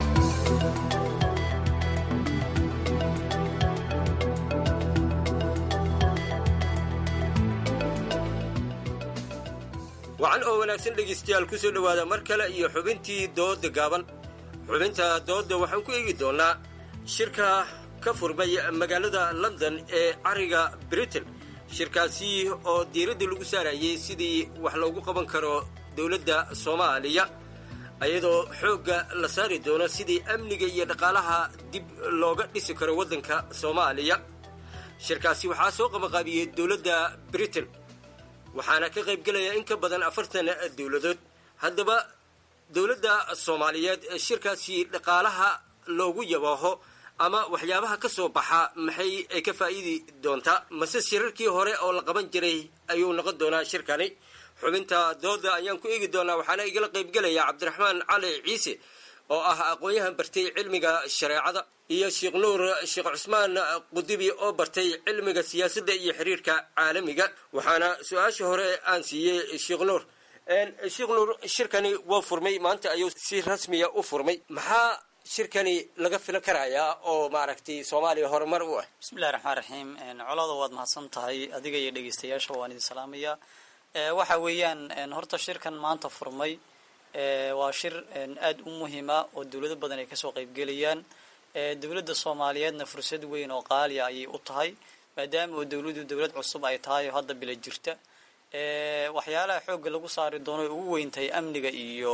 wacan oo wanaagsan dhegaystayaal ku soo dhowaada mar kale iyo xubintii dooda gaaban xubinta doodda waxaan ku eegi doonnaa shirka ka furmay magaalada london ee cariga britain shirkaasi oo diiradda lagu saarayay sidii wax loogu qaban karo dowladda soomaaliya iyadoo xoogga la saari doono sidii amniga iyo dhaqaalaha dib looga dhisi karo waddanka soomaaliya shirkaasi waxaa soo qabanqaabiyey dowladda britain waxaana ka qayb gelaya in ka badan afartan dowladood haddaba dowladda soomaaliyeed shirkaasi dhaqaalaha loogu yabaaho ama waxyaabaha ka soo baxa maxay ay ka faa'iidi doontaa mase shirarkii hore oo la qaban jiray ayuu noqon doonaa shirkani xubinta dooda ayaan ku eegi doonaa waxaana igala qaybgelaya cabdiraxmaan cali ciise oo ah aqoon-yahan bartay cilmiga shareecada iyo sheekh nuur sheekh cusmaan qudibi oo bartay cilmiga siyaasadda iyo xiriirka caalamiga waxaana su-aasha hore aan siiyey sheekh nuur sheekh nuur shirkani waa furmay maanta ayuu si rasmiya u furmay maxaa shirkani laga filan karayaa oo maaragtay soomaaliya horumar u ah bismillahi raxmaan raxiim colada waad mahadsan tahay adiga iyo dhegeystayaasha waan idin salaamaya waxa weeyaan horta shirkan maanta furmay waa shir aada u muhiima oo dowlado badan ay kasoo qeybgelayaan dowladda soomaaliyeedna fursad weyn oo qaaliya ayay u tahay maadaama oo dowladdu dowlad cusub ay tahay oo hadda bila jirta waxyaalaha xoogga lagu saari doono ay ugu weyn tahay amniga iyo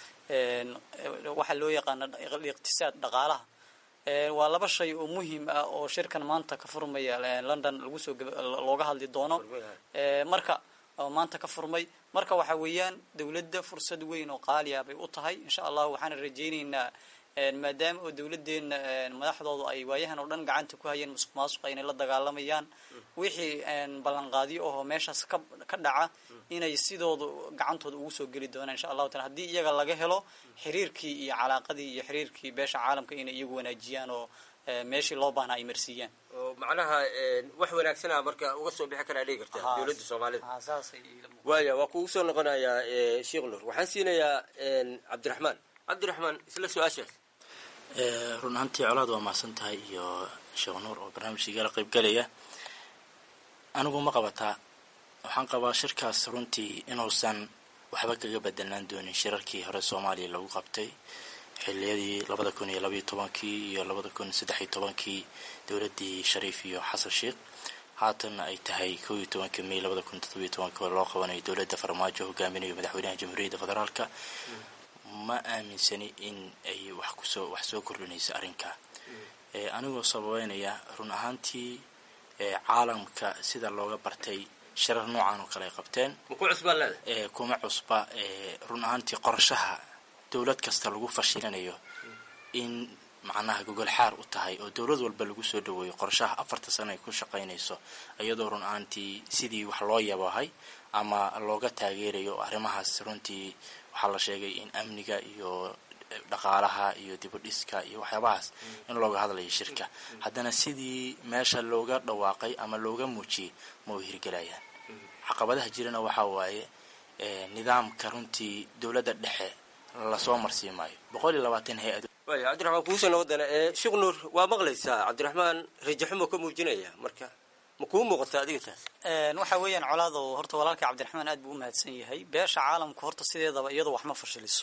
waxa loo yaqaana iqtisaad dhaqaalaha waa laba shay oo muhiim ah oo shirkan maanta ka furmaya london lagu soo looga hadli doono marka maanta ka furmay marka waxa weeyaan dowladda fursad weyn oo qaaliya bay u tahay insha allah waxaana rajaynaynaa maadaama oo dowladdeena madaxdoodu ay waayahan oo dhan gacanta ku hayeen musuq maasuqa inay la dagaalamayaan wixii ballanqaadyo ahoo meeshaas ka ka dhaca inay sidooda gacantooda ugu soo geli doonaan insha allahu taala haddii iyaga laga helo xiriirkii iyo calaaqadii iyo xiriirkii beesha caalamka inay iyagu wanaajiyaan oo meeshii loo baahnaa ay marsiiyaan oo macnaha wax wanaagsana marka uga soo bixi karaa dhigi karta dowladda soomaalida waaya waa kugu soo noqonayaa sheekh nur waxaan siinayaa cabdiraxmaan cabdiraxmaan isla su-aashaas run ahaantii colaad waa mahadsan tahay iyo sheekh nuur oo barnaamijka igala qayb galaya anigu ma qabataa waxaan qabaa shirkaas runtii inuusan waxba kaga bedelaan doonin shirarkii hore soomaaliya lagu qabtay xiliyadii labada kun iyo labaiyo tobankii iyo labada kun saddex iyo tobankii dowladdii shariif iyo xasan sheekh haatanna ay tahay kow iyo tobankii may labada kun toddobiyo tobankii oo loo qabanayo dowladda farmaajo hogaaminayo madaxweynaha jamhuuriyadda federaalka ma aaminsani in ay wax kusoo wax soo kordhinayso arrinka anigoo sababeynaya run ahaantii caalamka sida looga bartay shirar noocan oo kale ay qabteen kuma cusba run ahaantii qorshaha dowlad kasta lagu fashilinayo in macnaha gogol xaar u tahay oo dowlad walba lagu soo dhaweeyo qorshaha afarta sano ay ku shaqaynayso iyadoo run ahaantii sidii wax loo yabahay ama looga taageerayo arrimahaas runtii waxaa la sheegay in amniga iyo dhaqaalaha iyo dibudhiska iyo waxyaabahaas in looga hadlayo shirka haddana sidii meesha looga dhawaaqay ama looga muujiyey ma u hirgelayaan caqabadaha jirana waxaa waaye nidaamka runtii dowladda dhexe lasoo marsii maayo boqol iyo labaatan hay-ad waaya cabdiraxmaan kuusoo noqodana sheekh nuur waa maqlaysaa cabdiraxmaan rajaxumo ka muujinaya marka ma kuu muuqata adiga taas waxa weeyaan colaado horta walaalka cabdiraxmaan aad buu u mahadsan yahay beesha caalamku horta sideedaba iyadoo wax ma fashiliso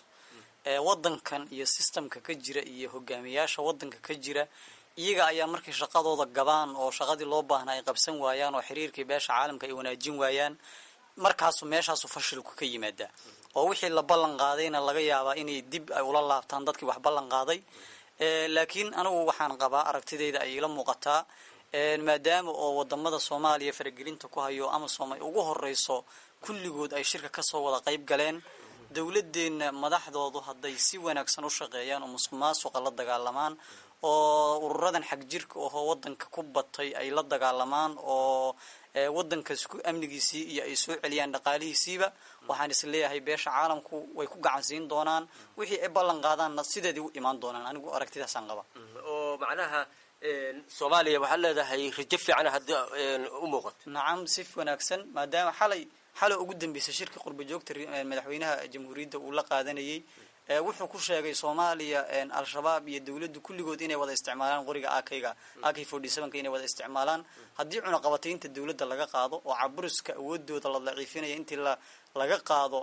wadankan iyo sistamka ka jira iyo hogaamiyaasha wadanka ka jira iyaga ayaa markay shaqadooda gabaan oo shaqadii loo baahnaa ay qabsan waayaan oo xiriirkii beesha caalamka ay wanaajin waayaan markaasu meeshaasu fashilku ka yimaadaa oo wixii la ballan qaadayna laga yaabaa inay dib ay ula laabtaan dadkii wax ballan qaaday laakiin anigu waxaan qabaa aragtidayda ay ila muuqataa maadaama oo wadamada soomaaliya faragelinta ku hayo amasom ay ugu horeyso kulligood ay shirka kasoo wada qayb galeen dowladeenna madaxdoodu hadday si wanaagsan u shaqeeyaan oo musuq maasuqa la dagaalamaan oo ururadan xag jirka ahoo wadanka ku batay ay la dagaalamaan oo wadankaas ku amnigiisii iyo ay soo celiyaan dhaqaalihiisiiba waxaan is leeyahay beesha caalamku way ku gacan siin doonaan wixii ay ballan qaadaanna sideedii u imaan doonaan anigu aragtidaasaan qaba oo macnaha soomaaliya waxaad leedahay rajo fiican hadda u muuqato nacam si wanaagsan maadaama xalay xalay ugu dambeysay shirka qurba joogta madaxweynaha jamhuuriyadda uu la qaadanayay wuxuu ku sheegay soomaaliya al-shabaab iyo dowladdu kulligood inay wada isticmaalaan qoriga akayga ak forty sevenka inay wada isticmaalaan haddii cunaqabataynta dowladda laga qaado oo caburiska awoodooda la daciifinaya intii la laga qaado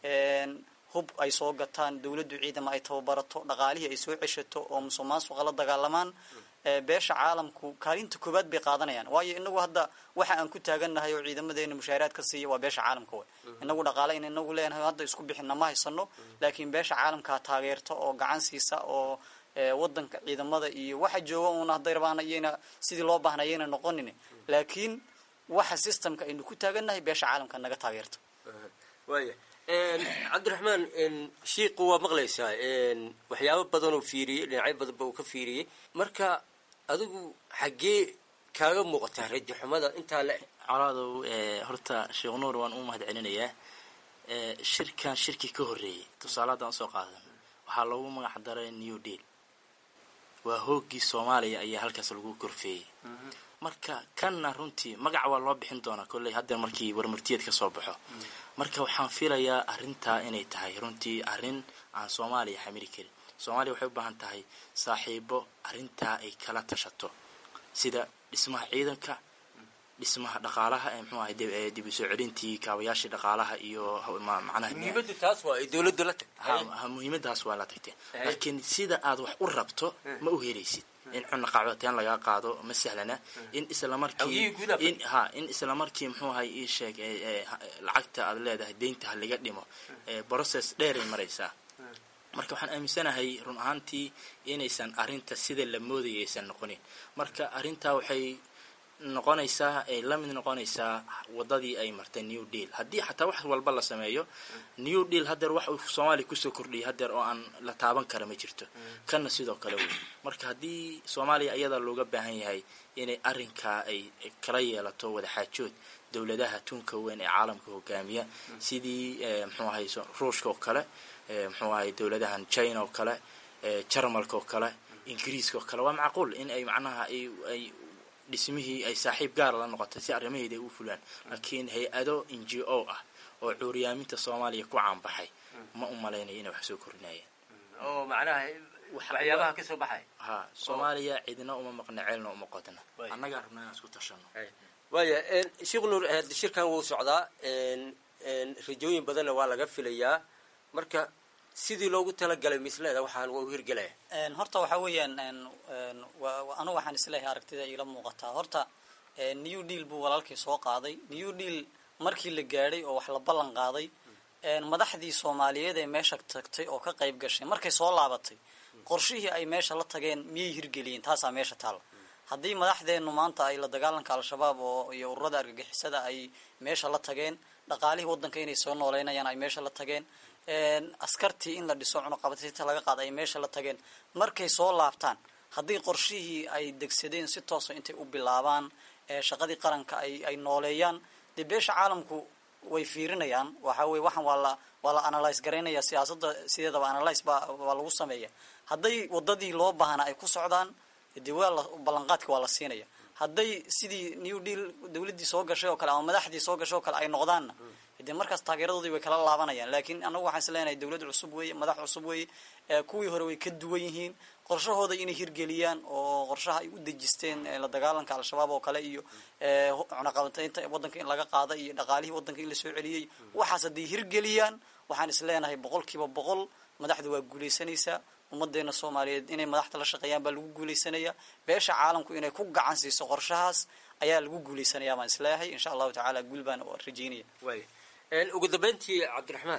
hub ay soo gataan dowladdu ciidama ay tababarato dhaqaalihii ay soo ceshato oo musuq maasuqa la dagaalamaan beesha caalamku kaalinta koowaad bay qaadanayaan waayo inagu hadda waxa aan ku taagannahay oo ciidamadeena mushaaraad ka siiya waa beesha caalamka way inagu dhaqaale in inagu leenahay hadda isku bixinna ma haysano laakiin beesha caalamkaa taageerta oo gacan siisa oo wadanka ciidamada iyo waxa jooga uuna hadday rabaan iyayna sidii loo baahna ayayna noqonin laakiin waxa systemka aynu ku taagannahay beesha caalamka naga taageerta waaya cabdiraxmaan shiiqu waa maqlaysaa waxyaabo badan uu fiiriyey dhinacyo badanba uu ka fiiriyey marka adigu xaggee kaaga muuqataa rajaxumada intaa le colaadow horta sheekh nuur waan u mahad celinayaa shirkan shirkii ka horreeyey tusaale haddaan usoo qaadan waxaa loogu magac daray new deal waa hooggii soomaaliya ayaa halkaas lagu korfeeyey marka kanna runtii magac waa loo bixin doonaa kolley haddeer markii warmartiyeed ka soo baxo marka waxaan filayaa arrintaa inay tahay runtii arrin aan soomaaliya xamili karin soomaaliya waxay u baahan tahay saaxiibo arrintaa ay kala tashato sida dhismaha ciidanka dhismaha dhaqaalaha ee mxuu ahay dib u soo celintii kaabayaashii dhaqaalaha iyo macnaha muhiimada taas waa ay dowladda la tagtay muhiimadaas waa la tagtee laakiin sida aad wax u rabto ma u helaysid in cunna qacbateen lagaa qaado ma sahlana in islamarkii in ha in islamarkii muxuu ahay ii sheeg lacagta aad leedahay deynta ha laga dhimo process dheeray maraysaa marka waxaan aaminsanahay run ahaantii inaysan arrinta sida la moodaya aysan noqonin marka arrintaa waxay noqonaysaa ay la mid noqonaysaa wadadii ay martay new deal haddii xataa wax walba la sameeyo new deal haddeer wax uu soomaaliya kusoo kordhiyay haddeer oo aan la taaban kara ma jirto kanna sidoo kale wey marka haddii soomaaliya ayadaa looga baahan yahay inay arrinkaa ay kala yeelato wadaxaajood dowladaha tunka weyn ee caalamka hogaamiya sidii mxuu ahay ruushka oo kale mxuu ahay dowladahan china oo kale jarmalka oo kale ingiriiska oo kale waa macquul in ay macnaha ay dhismihii ay saaxiib gaara la noqotay si arrimaheeda ay u fulaan laakiin hay-ado n g o ah oo cuuriyaaminta soomaaliya ku caanbaxay ma u malaynayo inay wax soo kordhinayaan oo macnaha waxyaabaha ka soo baxay ha soomaaliya cidina uma maqna ceelna uma qodna annagaa rabnaa inaan isku tashano waaya sheekh nuur shirkan wuu socdaa rajooyin badanna waa laga filayaa marka sidii loogu talagalay misleeda waxaan waa u hirgelaya horta waxaa weeyaan anu waxaan isleeyahay aragtida iila muuqataa horta new deal buu walaalkii soo qaaday new deal markii la gaadhay oo wax la ballan qaaday madaxdii soomaaliyeed ee meesha tagtay oo ka qayb gashay markay soo laabatay qorshihii ay meesha la tageen miyay hirgeliyeen taasaa meesha taalla haddii madaxdeennu maanta ay la dagaalanka al-shabaab oo iyo ururada argagixisada ay meesha la tageen dhaqaalihii waddanka inay soo nooleynayaan ay meesha la tageen askartii in la dhiso cunuqabatinta laga qaada ay meesha la tageen markay soo laabtaan haddii qorshihii ay degsadeen si toosa intay u bilaabaan shaqadii qaranka ay ay nooleeyaan dee beesha caalamku way fiirinayaan waxa weye waxaan waa la waa la analyse garaynaya siyaasadda sideedaba analyse baa waa lagu sameeya hadday wadadii loo baahna ay ku socdaan dee waa la ballanqaadka waa la siinaya hadday sidii new deal dawladdii soo gashay oo kale ama madaxdii soo gashay oo kale ay noqdaanna dee markaas taageeradoodii way kala laabanayaan laakiin anagu waxaan is leenahay dawlad cusub weeye madax cusub weeye kuwii hore way ka duwan yihiin qorshahooda inay hirgeliyaan oo qorshaha ay u dejisteen la dagaalanka al-shabaab oo kale iyo cunaqabateynta waddanka in laga qaada iyo dhaqaalihii waddanka in lasoo celiyey waxaas hadday hirgeliyaan waxaan is leenahay boqol kiiba boqol madaxda waa guulaysanaysaa ummadeena soomaaliyeed inay madaxda la shaqeeyaan baa lagu guulaysanaya beesha caalamku inay ku gacan siiso qorshahaas ayaa lagu guulaysanaya baan isleeyahay insha allahu tacaala guul baan rajeynaya ugu dambeyntii cabdiraxmaan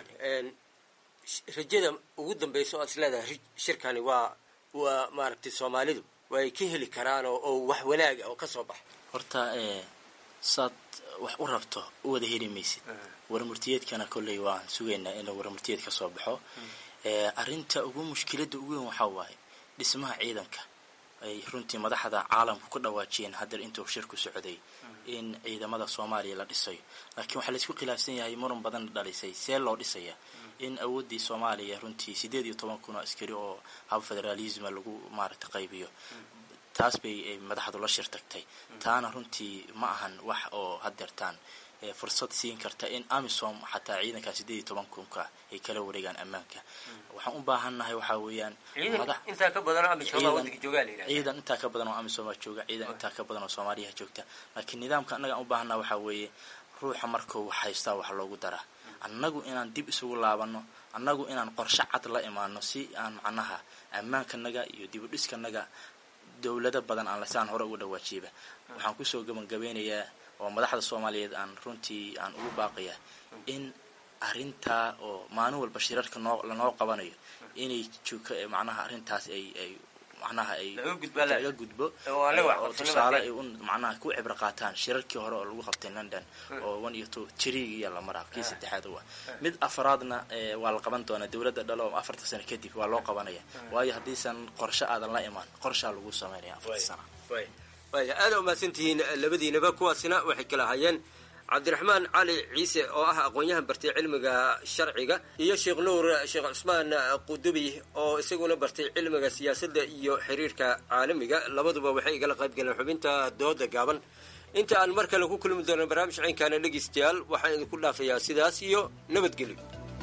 rajada ugu dambeysa oo ad is leedahay shirkani waa waa maaragtay soomaalidu way ka heli karaan oo wax wanaaga oo kasoo baxa horta saad wax u rabto u wada heli maysid warmurtiyeedkana kolley waan sugaynaa inuu warmurtiyeed ka soo baxo arrinta ugu mushkiladda ugu weyn waxaa waaye dhismaha ciidanka ay runtii madaxda caalamku ku dhawaajiyeen haddeer intuu shirku socday in ciidamada soomaaliya la dhisayo laakiin waxaa laisku khilaafsan yahay muran badan dhalisay see loo dhisaya in awooddii soomaaliya runtii siddeed iyo toban kun oo askari oo hab federaalisma lagu maaragta qaybiyo taas bay madaxdu la shir tagtay taana runtii ma ahan wax oo haddeertaan fursad siin karta in amisom xataa ciidankaa siddeed iyo toban kunka ay kala wareegaan ammaanka waxaan u baahannahay waxaa weeyaan intaa ka badan ciidan intaa ka badan oo amisomaa jooga ciidan intaa ka badan oo soomaaliyaha joogta laakiin nidaamka annaga aan u baahannaha waxaa weeye ruuxa markuu wax haystaa wax loogu daraa annagu inaan dib isugu laabano annagu inaan qorshe cad la imaano si aan macnaha ammaankanaga iyo dibudhiskanaga dowlado badan aan lasaan hore uga dhawaajiyaba waxaan kusoo gabangabeynayaa oo madaxda soomaaliyeed aan runtii aan ugu baaqayaa in arrintaa oo maalin walba shirarka noo lanoo qabanayo inay joog macnaha arrintaas ay ay macnaha ay laga gudbo oo tusaale ay un macnaha ku cibro qaataan shirarkii hore oo lagu qabtay london oo one iyo two jirigiya la maraa kii saddexaad u ah mid afaraadna waa la qaban doonaa dowladda dhalo afarta sano kadib waa loo qabanaya waayo haddiisan qorshe aadan la imaan qorshaa lagu sameynaya afarta sana waaya aada umahadsantihiin labadiinaba kuwaasina waxay kala hayeen cabdiraxmaan cali ciise oo ah aqoon-yahan bartay cilmiga sharciga iyo sheekh nuur sheekh cusmaan qudubi oo isaguna bartay cilmiga siyaasadda iyo xiriirka caalamiga labaduba waxay igala qayb galeen xubinta dooda gaaban inta aan mar kale ku kulmi doono barnaamij ciynkaana dhegeystayaal waxaan idinku dhaafayaa sidaas iyo nabadgelyo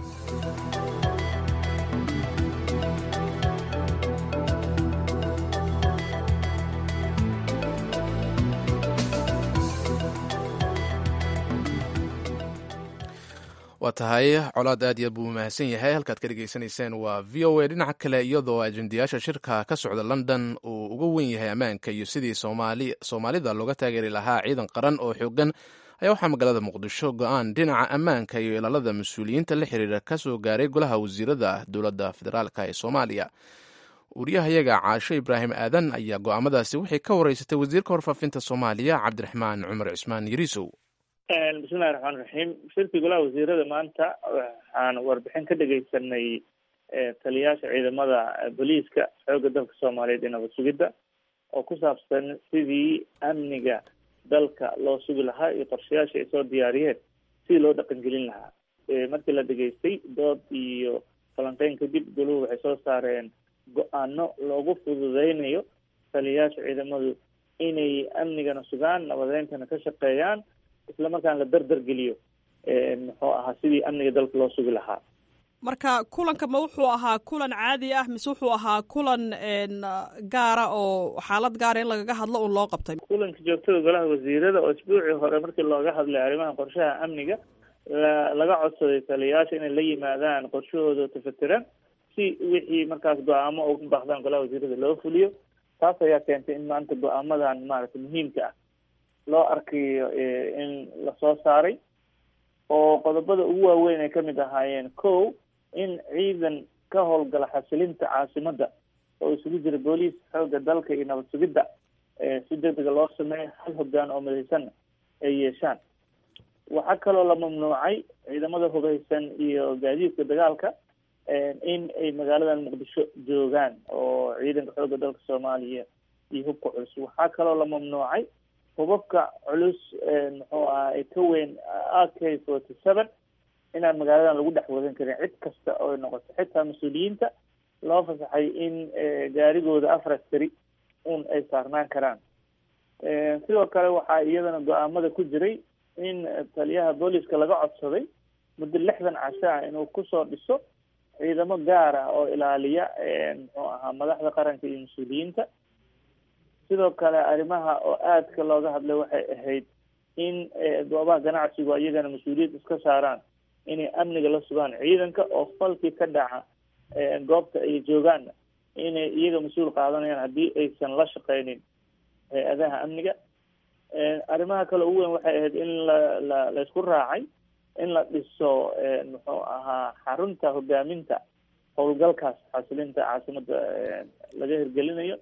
waa tahay colaad aad iyo aad buu mahadsan yahay halkaad ka dhegaysanayseen waa v o a dhinaca kale iyadoo ajendayaasha shirka ka socda london uu uga wen yahay ammaanka iyo sidii soomaalida looga taageeri lahaa ciidan qaran oo xoogan ayaa waxaa magaalada muqdisho go-aan dhinaca ammaanka iyo ilaalada mas-uuliyiinta la xiriira ka soo gaaray golaha wasiirada dowladda federaalk ee soomaaliya wariyahayaga caasho ibraahim aadan ayaa go'aamadaasi waxay ka wareysatay wasiirka warfaafinta soomaaliya cabdiraxmaan cumar cismaan yariisow bismillahi raxmaan raxiim shirkii golaha wasiirada maanta waxaan warbixin ka dhegeysanay taliyayaasha ciidamada booliiska xoogga dalka soomaaliyeed iyo nabad sugidda oo ku saabsan sidii amniga dalka loo sugi lahaa iyo qorshayaasha ay soo diyaariyeen sidii loo dhaqangelin lahaa markii la dhegeystay dood iyo falanqeyn kadib goluhu waxay soo saareen go-aano loogu fududeynayo taliyayaasha ciidamadu inay amnigana sugaan nabadeyntana ka shaqeeyaan isla markaan la dardar geliyo muxuu ahaa sidii amniga dalka loo sugi lahaa marka kulanka ma wuxuu ahaa kulan caadi ah mise wuxuu ahaa kulan gaara oo xaalad gaara in lagaga hadlo un loo qabtay kulanka joogtada golaha wasiirada oo isbuucii hore markii looga hadlay arrimaha qorshaha amniga la laga codsaday taliyayaasha inay la yimaadaan qorshahooda tafatiran si wixii markaas go-aamo uga baaqdaan golaha wasiirada loo fuliyo taas ayaa keentay in maanta go-aamadan maaragtay muhiimka ah loo arkayo in lasoo saaray oo qodobada ugu waaweyn ay kamid ahaayeen ko in ciidan ka howlgala xasilinta caasimadda oo isugu jira booliis xoogga dalka iyo nabad sugidda si degdega loo sameeyo hal hoggaan oo midaysanna ay yeeshaan waxaa kaloo la mamnuucay ciidamada hubeysan iyo gaadiidka dagaalka in ay magaaladan muqdisho joogaan oo ciidanka xoogga dalka soomaaliya iyo hubka culus waxaa kaloo la mamnuucay hubabka culus muxuu aha ay ka weyn a k forty seven inaan magaaladan lagu dhex wadan karin cid kasta oo ay noqoto xitaa mas-uuliyiinta loo fasaxay in gaarigooda afar askari un ay saarnaan karaan sidoo kale waxaa iyadana go-aamada ku jiray in taliyaha booliska laga codsaday muddo lixdan casho ah inuu kusoo dhiso ciidamo gaar ah oo ilaaliya muxuu ahaa madaxda qaranka iyo mas-uuliyiinta sidoo kale arrimaha oo aadka looga hadlay waxay ahayd in goobaha ganacsigu iyagana mas-uuliyad iska saaraan inay amniga la sugaan ciidanka oo falkii ka dhaca goobta ay joogaanna inay iyaga mas-uul qaadanayaan haddii aysan la shaqeynin hay-adaha amniga arrimaha kale ugu weyn waxay ahayd in la la laysku raacay in la dhiso muxuu ahaa xarunta hogaaminta howlgalkaas xasilinta caasimada laga hirgelinayo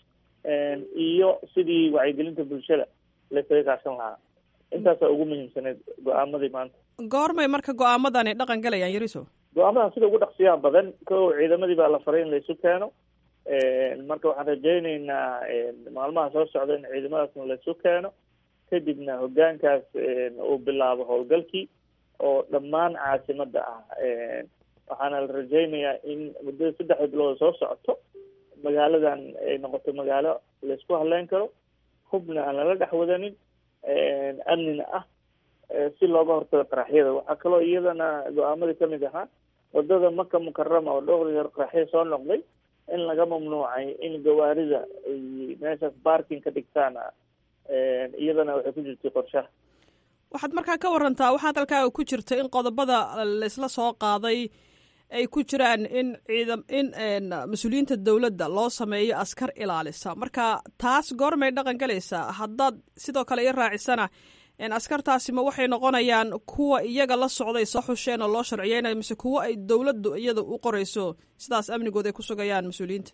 iyo sidii wacyigelinta bulshada laysaga kaashan lahaa intaasaa ugu muhiimsaneyd go-aamadii maanta goormay marka go-aamadani dhaqan galayaan yariso go-aamadan sida ugu dhaqsiyaha badan ko ciidamadii baa la faray in laysu keeno marka waxaan rajayneynaa maalmaha soo socda in ciidamadaasna laysu keeno kadibna hogaankaas uu bilaabo howlgalkii oo dhammaan caasimada ah waxaana la rajaynayaa in muddada saddexda bilood soo socoto magaaladan ay noqoto magaalo laysku haleyn karo hubna aan lala dhex wadanin amnina ah si looga hortago qaraxyada waxaa kaloo iyadana go-aamadii kamid ahaa wadada maka mukarama oo dhowr qaraxyo soo noqday in laga mamnuucay in gawaarida ay meeshaas barking ka dhigtaan iyadana waxay ku jirtay qorshaha waxaad markaa ka warantaa waxaad halkaaga ku jirta in qodobada laysla soo qaaday ay ku jiraan in ciidam in mas-uuliyiinta dowladda loo sameeyo askar ilaalisa marka taas goormay dhaqan galaysaa haddaad sidoo kale i raacisana askartaasi ma waxay noqonayaan kuwa iyaga la socday soo xusheen oo loo sharciyeynayo mise kuwo ay dowladdu iyada u qoreyso sidaas amnigood ay ku sugayaan mas-uuliyiinta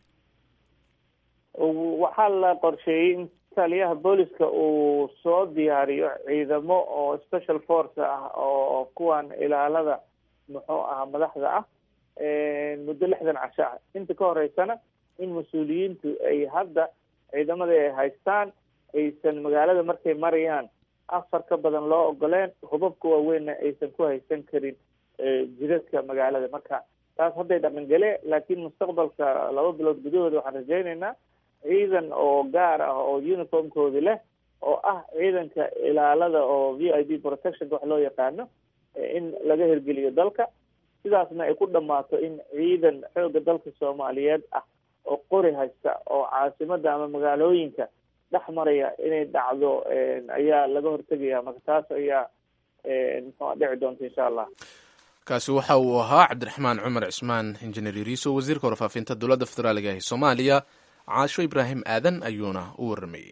waxaa la qorsheeyey in taliyaha booliska uu soo diyaariyo ciidamo oo special force ah oo kuwan ilaalada muxuu ahaa madaxda ah muddo lixdan casho ah inta ka horeysana in mas-uuliyiintu ay hadda ciidamada ay haystaan aysan magaalada markay marayaan afar ka badan loo ogoleen hubabka waaweynna aysan ku haysan karin jidadka magaalada marka taas hadday dhaqangale laakiin mustaqbalka laba bilood gudahooda waxaan rajayneynaa ciidan oo gaar ah oo uniformkoodi leh oo ah ciidanka ilaalada oo v i d protectionka wax loo yaqaano in laga hirgeliyo dalka sidaasna ay ku dhammaato in ciidan xoogga dalka soomaaliyeed ah oo qori haysta oo caasimada ama magaalooyinka dhex maraya inay dhacdo ayaa laga hortegaya marka taas ayaa muxua dhici doonta insha allah kaasi waxa uu ahaa cabdiraxmaan cumar cismaan injineer yariiso wasiirka warfaafinta dowladda federaaliga ee soomaaliya caasho ibraahim aadan ayuuna u waramayey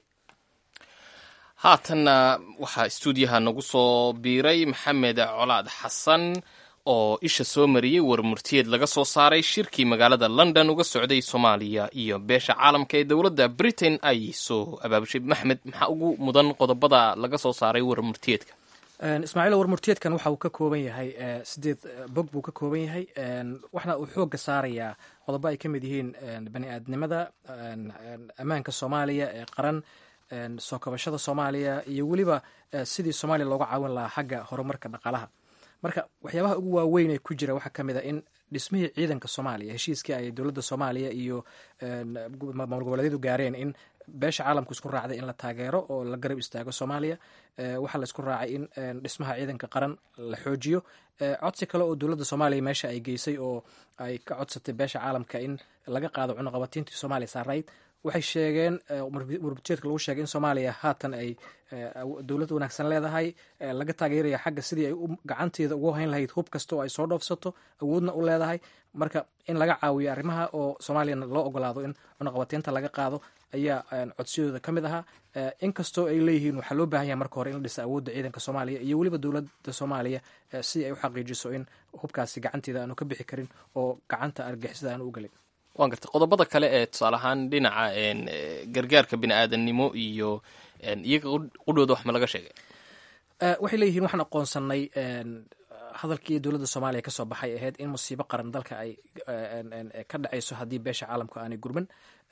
haatanna waxaa istuudiyaha nagu soo biiray maxamed colaad xasan oo isha soo mariyey warmurtiyeed laga soo saaray shirkii magaalada london uga socday soomaaliya iyo beesha caalamka ee dowladda britain ay soo abaabushay maxmed maxaa ugu mudan qodobada laga soo saaray warmurtiyeedka ismaaciil warmurtiyeedkan waxa uu ka kooban yahay sideed bog buu ka kooban yahay waxna uu xooga saarayaa qodobo ay ka mid yihiin bani aadnimada ammaanka soomaaliya ee qaran soo kabashada soomaaliya iyo weliba sidii soomaaliya looga caawin lahaa xagga horumarka dhaqaalaha marka waxyaabaha ugu waaweyn ee ku jira waxaa ka mid a in dhismihii ciidanka soomaaliya heshiiskii ay dowladda soomaaliya iyo maamul goboleedyadu gaareen in beesha caalamku isku raacday in la taageero oo la garab istaago soomaaliya waxaa la isku raacay in dhismaha ciidanka qaran la xoojiyo codsi kale oo dowladda soomaaliya meesha ay geysay oo ay ka codsatay beesha caalamka in laga qaado cunuqabatiintii soomaaliya saarayd waxay sheegeen warbujeedka lagu sheegay in soomaaliya haatan ay dowlad wanaagsan leedahay laga taageeraya xagga sidii ay gacanteeda ugu hayn lahayd hub kasta oo ay soo dhoofsato awoodna u leedahay marka in laga caawiyo arrimaha oo soomaaliyana loo ogolaado in cunuqabatiinta laga qaado ayaa codsiyadooda ka mid ahaa inkastoo ay leeyihiin waxaa loo baahan yahay marka hore in la dhisa awoodda ciidanka soomaaliya iyo weliba dowladda soomaaliya si ay u xaqiijiso in hubkaasi gacanteeda aanu ka bixi karin oo gacanta argixisada aanu u gelin waan gartay qodobada kale ee tusaale ahaan dhinaca gargaarka bini aadamnimo iyo iyaga qudhooda wax ma laga sheegay waxay leeyihiin waxaan aqoonsanay hadalkii dowladda soomaaliya kasoo baxay ahayd in musiibo qaran dalka ay ka dhacayso haddii beesha caalamku aanay gurman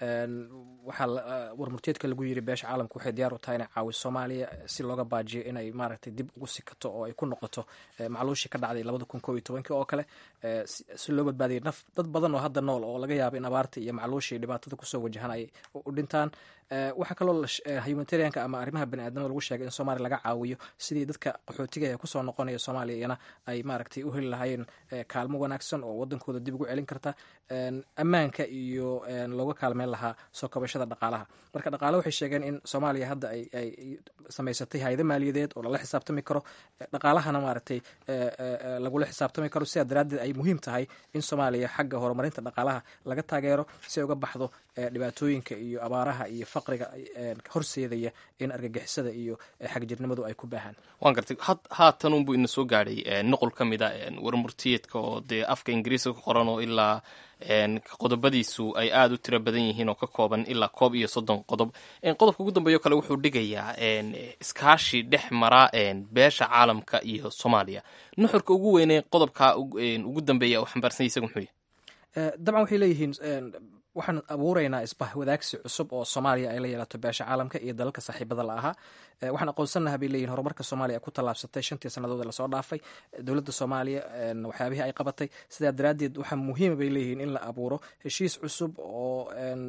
waxaa warmurteedka lagu yiri beesha caalamku waxay diyaar u tahay inay caawiso soomaaliya si looga baajiyo inay maaragtay dib ugu sikato oo ay ku noqoto macluushii ka dhacday labada kun koob iyo tobankii oo kale si loo badbaadiyay naf dad badan oo hadda nool oo laga yaabo in abaarta iyo macluushii dhibaatada kusoo wajahan ay u dhintaan waxaa kaloo humanitarianka ama arrimaha baniaadamada lagu sheegay in soomaaliya laga caawiyo sidii dadka qaxootiga ee kusoo noqonaya soomaaliya iyana ay maaragtay u heli lahaayeen kaalmo wanaagsan oo wadankooda dib ugu celin karta ammaanka iyo looga kaalmeyn lahaa soo kabashada dhaqaalaha marka dhaqaale waxay sheegeen in soomaaliya hadda ay samaysatay hayado maaliyadeed oo lala xisaabtami karo dhaqaalahana maaragtay lagula xisaabtami karo sidaa daraaddeed ay muhiim tahay in soomaaliya xagga horumarinta dhaqaalaha laga taageero si ay uga baxdo dhibaatooyinka iyo abaaraha iyo faqriga horseedaya in argagixisada iyo xagjirnimadu ay ku baahaan waan gartay haatan unbuu ina soo gaadhay nuqul ka mid a warmurtiyeedka oo dee afka ingiriiska ku qoran oo ilaa qodobadiisu ay aada u tiro badan yihiin oo ka kooban ilaa koob iyo soddon qodob qodobka ugu dambeeyo kale wuxuu dhigayaa iskaashi dhex mara beesha caalamka iyo soomaaliya nuxurka ugu weynee qodobka ugu dambeeya oo xambaarsan isaga muxuu yahy dabcan waxay leeyihiin waxaan abuuraynaa isbah wadaagsi cusub oo soomaaliya ay la yeelato beesha caalamka iyo dalalka saaxiibada la ahaa waxaan aqoonsanaha bay leeyihin horumarka soomaaliya ay ku tallaabsatay shantii sannadood lasoo dhaafay dowladda soomaaliya waxyaabihii ay qabatay sidaa daraaddeed waxaa muhiima bay leeyihiin in la abuuro heshiis cusub oo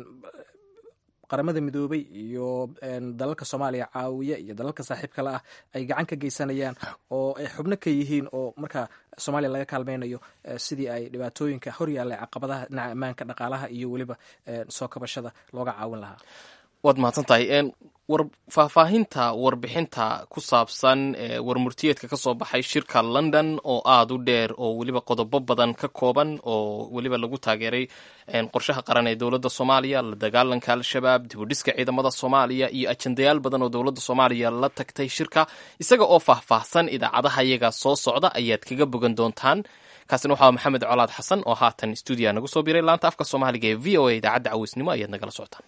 qaramada midoobay iyo dalalka soomaaliya caawiya iyo dalalka saaxiibka la ah ay gacan ka geysanayaan oo ay xubno ka yihiin oo markaa soomaaliya laga kaalmeynayo sidii ay dhibaatooyinka hor yaalla caqabadaha dhinaca ammaanka dhaqaalaha iyo weliba soo kabashada looga caawin lahaa waad mahadsan tahay war faahfaahinta warbixinta ku saabsan warmurtiyeedka ka soo baxay shirka london oo aada u dheer oo weliba qodobo badan ka kooban oo weliba lagu taageeray qorshaha qaran ee dowladda soomaaliya la dagaalanka al-shabaab dibudhiska ciidamada soomaaliya iyo ajendayaal badan oo dowladda soomaaliya la tagtay shirka isaga oo faahfaahsan idaacadaha iyaga soo socda ayaad kaga bogan doontaan kaasina waxaa maxamed colaad xasan oo haatan stuudiya nagu soo biray laanta afka soomaaliga ee v o a idaacadda caweysnimo ayaad nagala socotaan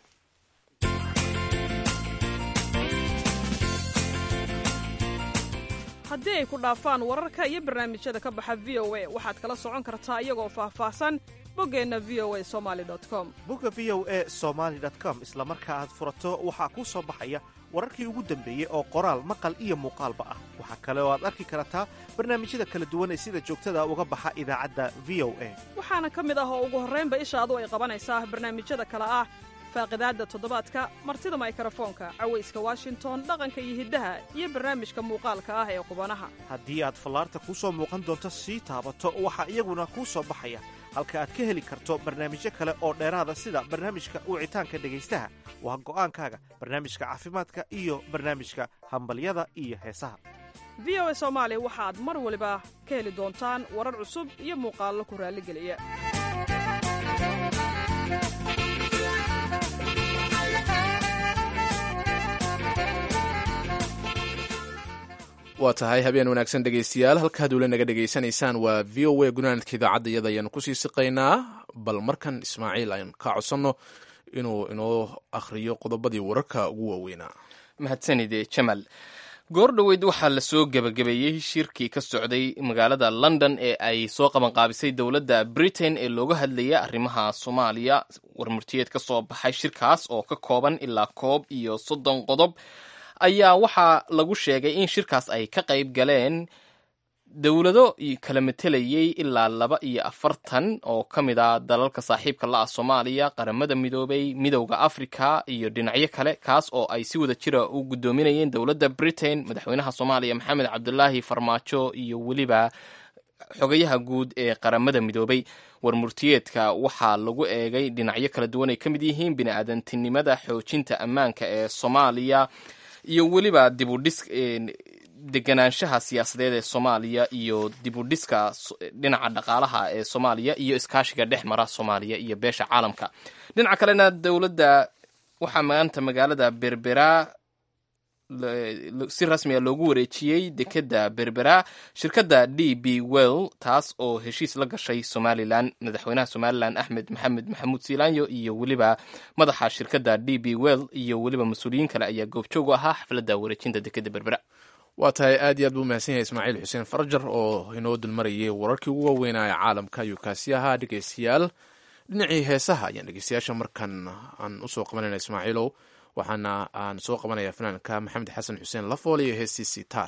haddii ay ku dhaafaan wararka iyo barnaamijyada ka baxa v o a waxaad kala socon kartaa iyagoo faahfaahsan boggeenna v o a somali com bogga v o a somaali com isla marka aad furato waxaa kuu soo baxaya wararkii ugu dambeeyey oo qoraal maqal iyo muuqaalba ah waxaa kale oo aad arki kartaa barnaamijyada kala duwan ee sida joogtada uga baxa idaacadda v o a waxaana ka mid ah oo ugu horraynba ishaadu ay qabanaysaa barnaamijyada kale ah faaqidaadda toddobaadka martida maykarafoonka cawayska washington dhaqanka iyo hiddaha iyo barnaamijka muuqaalka ah ee qubanaha haddii aad fallaarta kuu soo muuqan doonto sii taabato waxaa iyaguna kuu soo baxaya halka aad ka heli karto barnaamijyo kale oo dheeraada sida barnaamijka wicitaanka dhegaystaha waa go'aankaaga barnaamijka caafimaadka iyo barnaamijka hambalyada iyo heesaha v o a soomaali waxaad mar waliba ka heli doontaan warar cusub iyo muuqaallo ku raalligeliya waa tahay habeen wanaagsan dhegaystayaal halkaad ula naga dhegaysanaysaan waa v o a gunaanadka idaacadda iyada ayaanu kusii siqaynaa bal markan ismaaciil ayaan ka codsanno inuu inoo akhriyo qodobadii wararka ugu waaweynaa mahadsanide jamal goor dhoweyd waxaa lasoo gebagabeeyey shirkii ka socday magaalada london ee ay soo qabanqaabisay dowladda britain ee looga hadlayay arrimaha soomaaliya warmurtiyeed ka soo baxay shirkaas oo ka kooban ilaa koob iyo soddon qodob ayaa waxaa lagu sheegay in shirkaas ay ka qayb galeen dowlado kala matelayay ilaa laba iyo afartan oo ka mid a dalalka saaxiibka la ah soomaaliya qaramada midoobay midowda africa iyo dhinacyo kale kaas oo ay si wada jira u guddoominayeen dowladda britain madaxweynaha soomaaliya maxamed cabdulaahi farmaajo iyo weliba xogayaha guud ee qaramada midoobay warmurtiyeedka waxaa lagu eegay dhinacyo kala duwan ay ka mid yihiin bini-aadantinimada xoojinta ammaanka ee soomaaliya iyo weliba dibudhis deganaanshaha siyaasadeed ee soomaaliya iyo dibudhiska dhinaca dhaqaalaha ee soomaaliya iyo iskaashiga dhex mara soomaaliya iyo beesha caalamka dhinaca kalena dowladda waxaa maanta magaalada berbera si rasmiga loogu wareejiyey dekeda berbera shirkadda d b well taas oo heshiis la gashay somalilan madaxweynaha somalilan axmed maxamed maxamuud siilaanyo iyo weliba madaxa shirkadda d b well iyo weliba mas-uuliyiin kale ayaa goobjoog u ahaa xafladda wareejinta dekeda berbera waa tahay aad iyo aad buu mahadsan yahay ismaaciil xuseen farjar oo inoo dulmarayay wararkii ugu waaweynaa ee caalamka ayuu kaasi ahaa dhegeystayaal dhinacii heesaha ayaan dhegeystayaasha markan aan usoo qabanayna ismaaciilow waxaana aan soo qabanaya fanaanka maxamed xasan xuseen lafool iyo heestiisii taar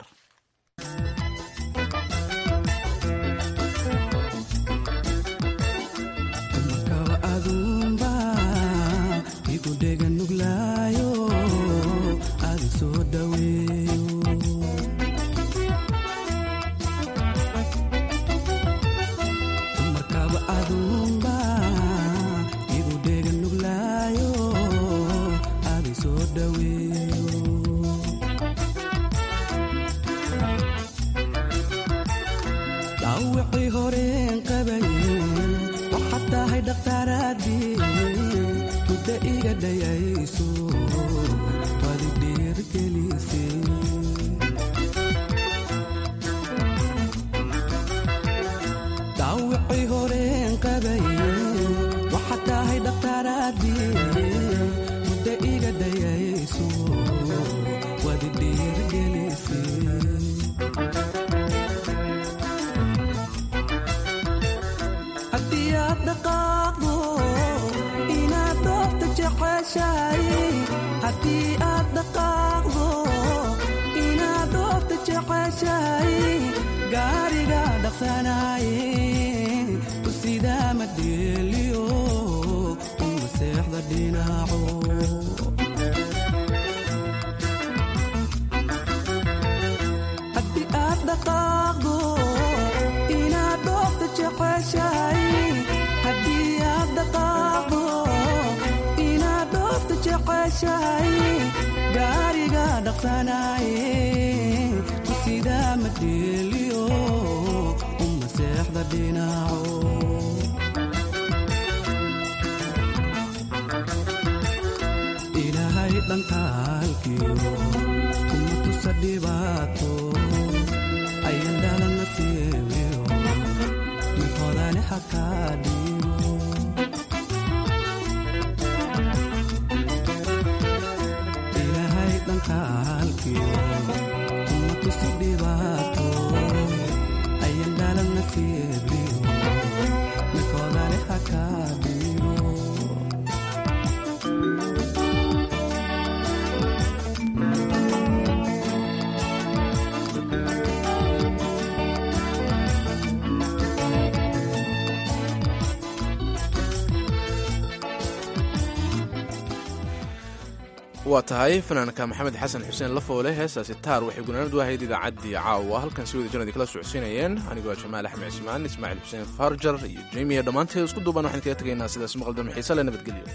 waa tahay fanaanka maxamed xasan xuseen lafoole heestaasi taar waxay gunaanadu ahayd idaacaddii caawa halkan si wada janadi kala socodsiinayeen anigoo jamaal axmed cismaan ismaaciil xuseen farjar iyo jemiya dhammaanteed isku duuban waxaan kaga tegaynaa sidaas maqaldam xiise le nabadgelyo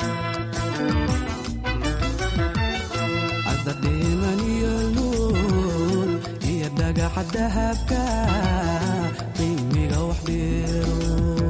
dhiman iyo luul magaca dahabka qiimiga wax dheero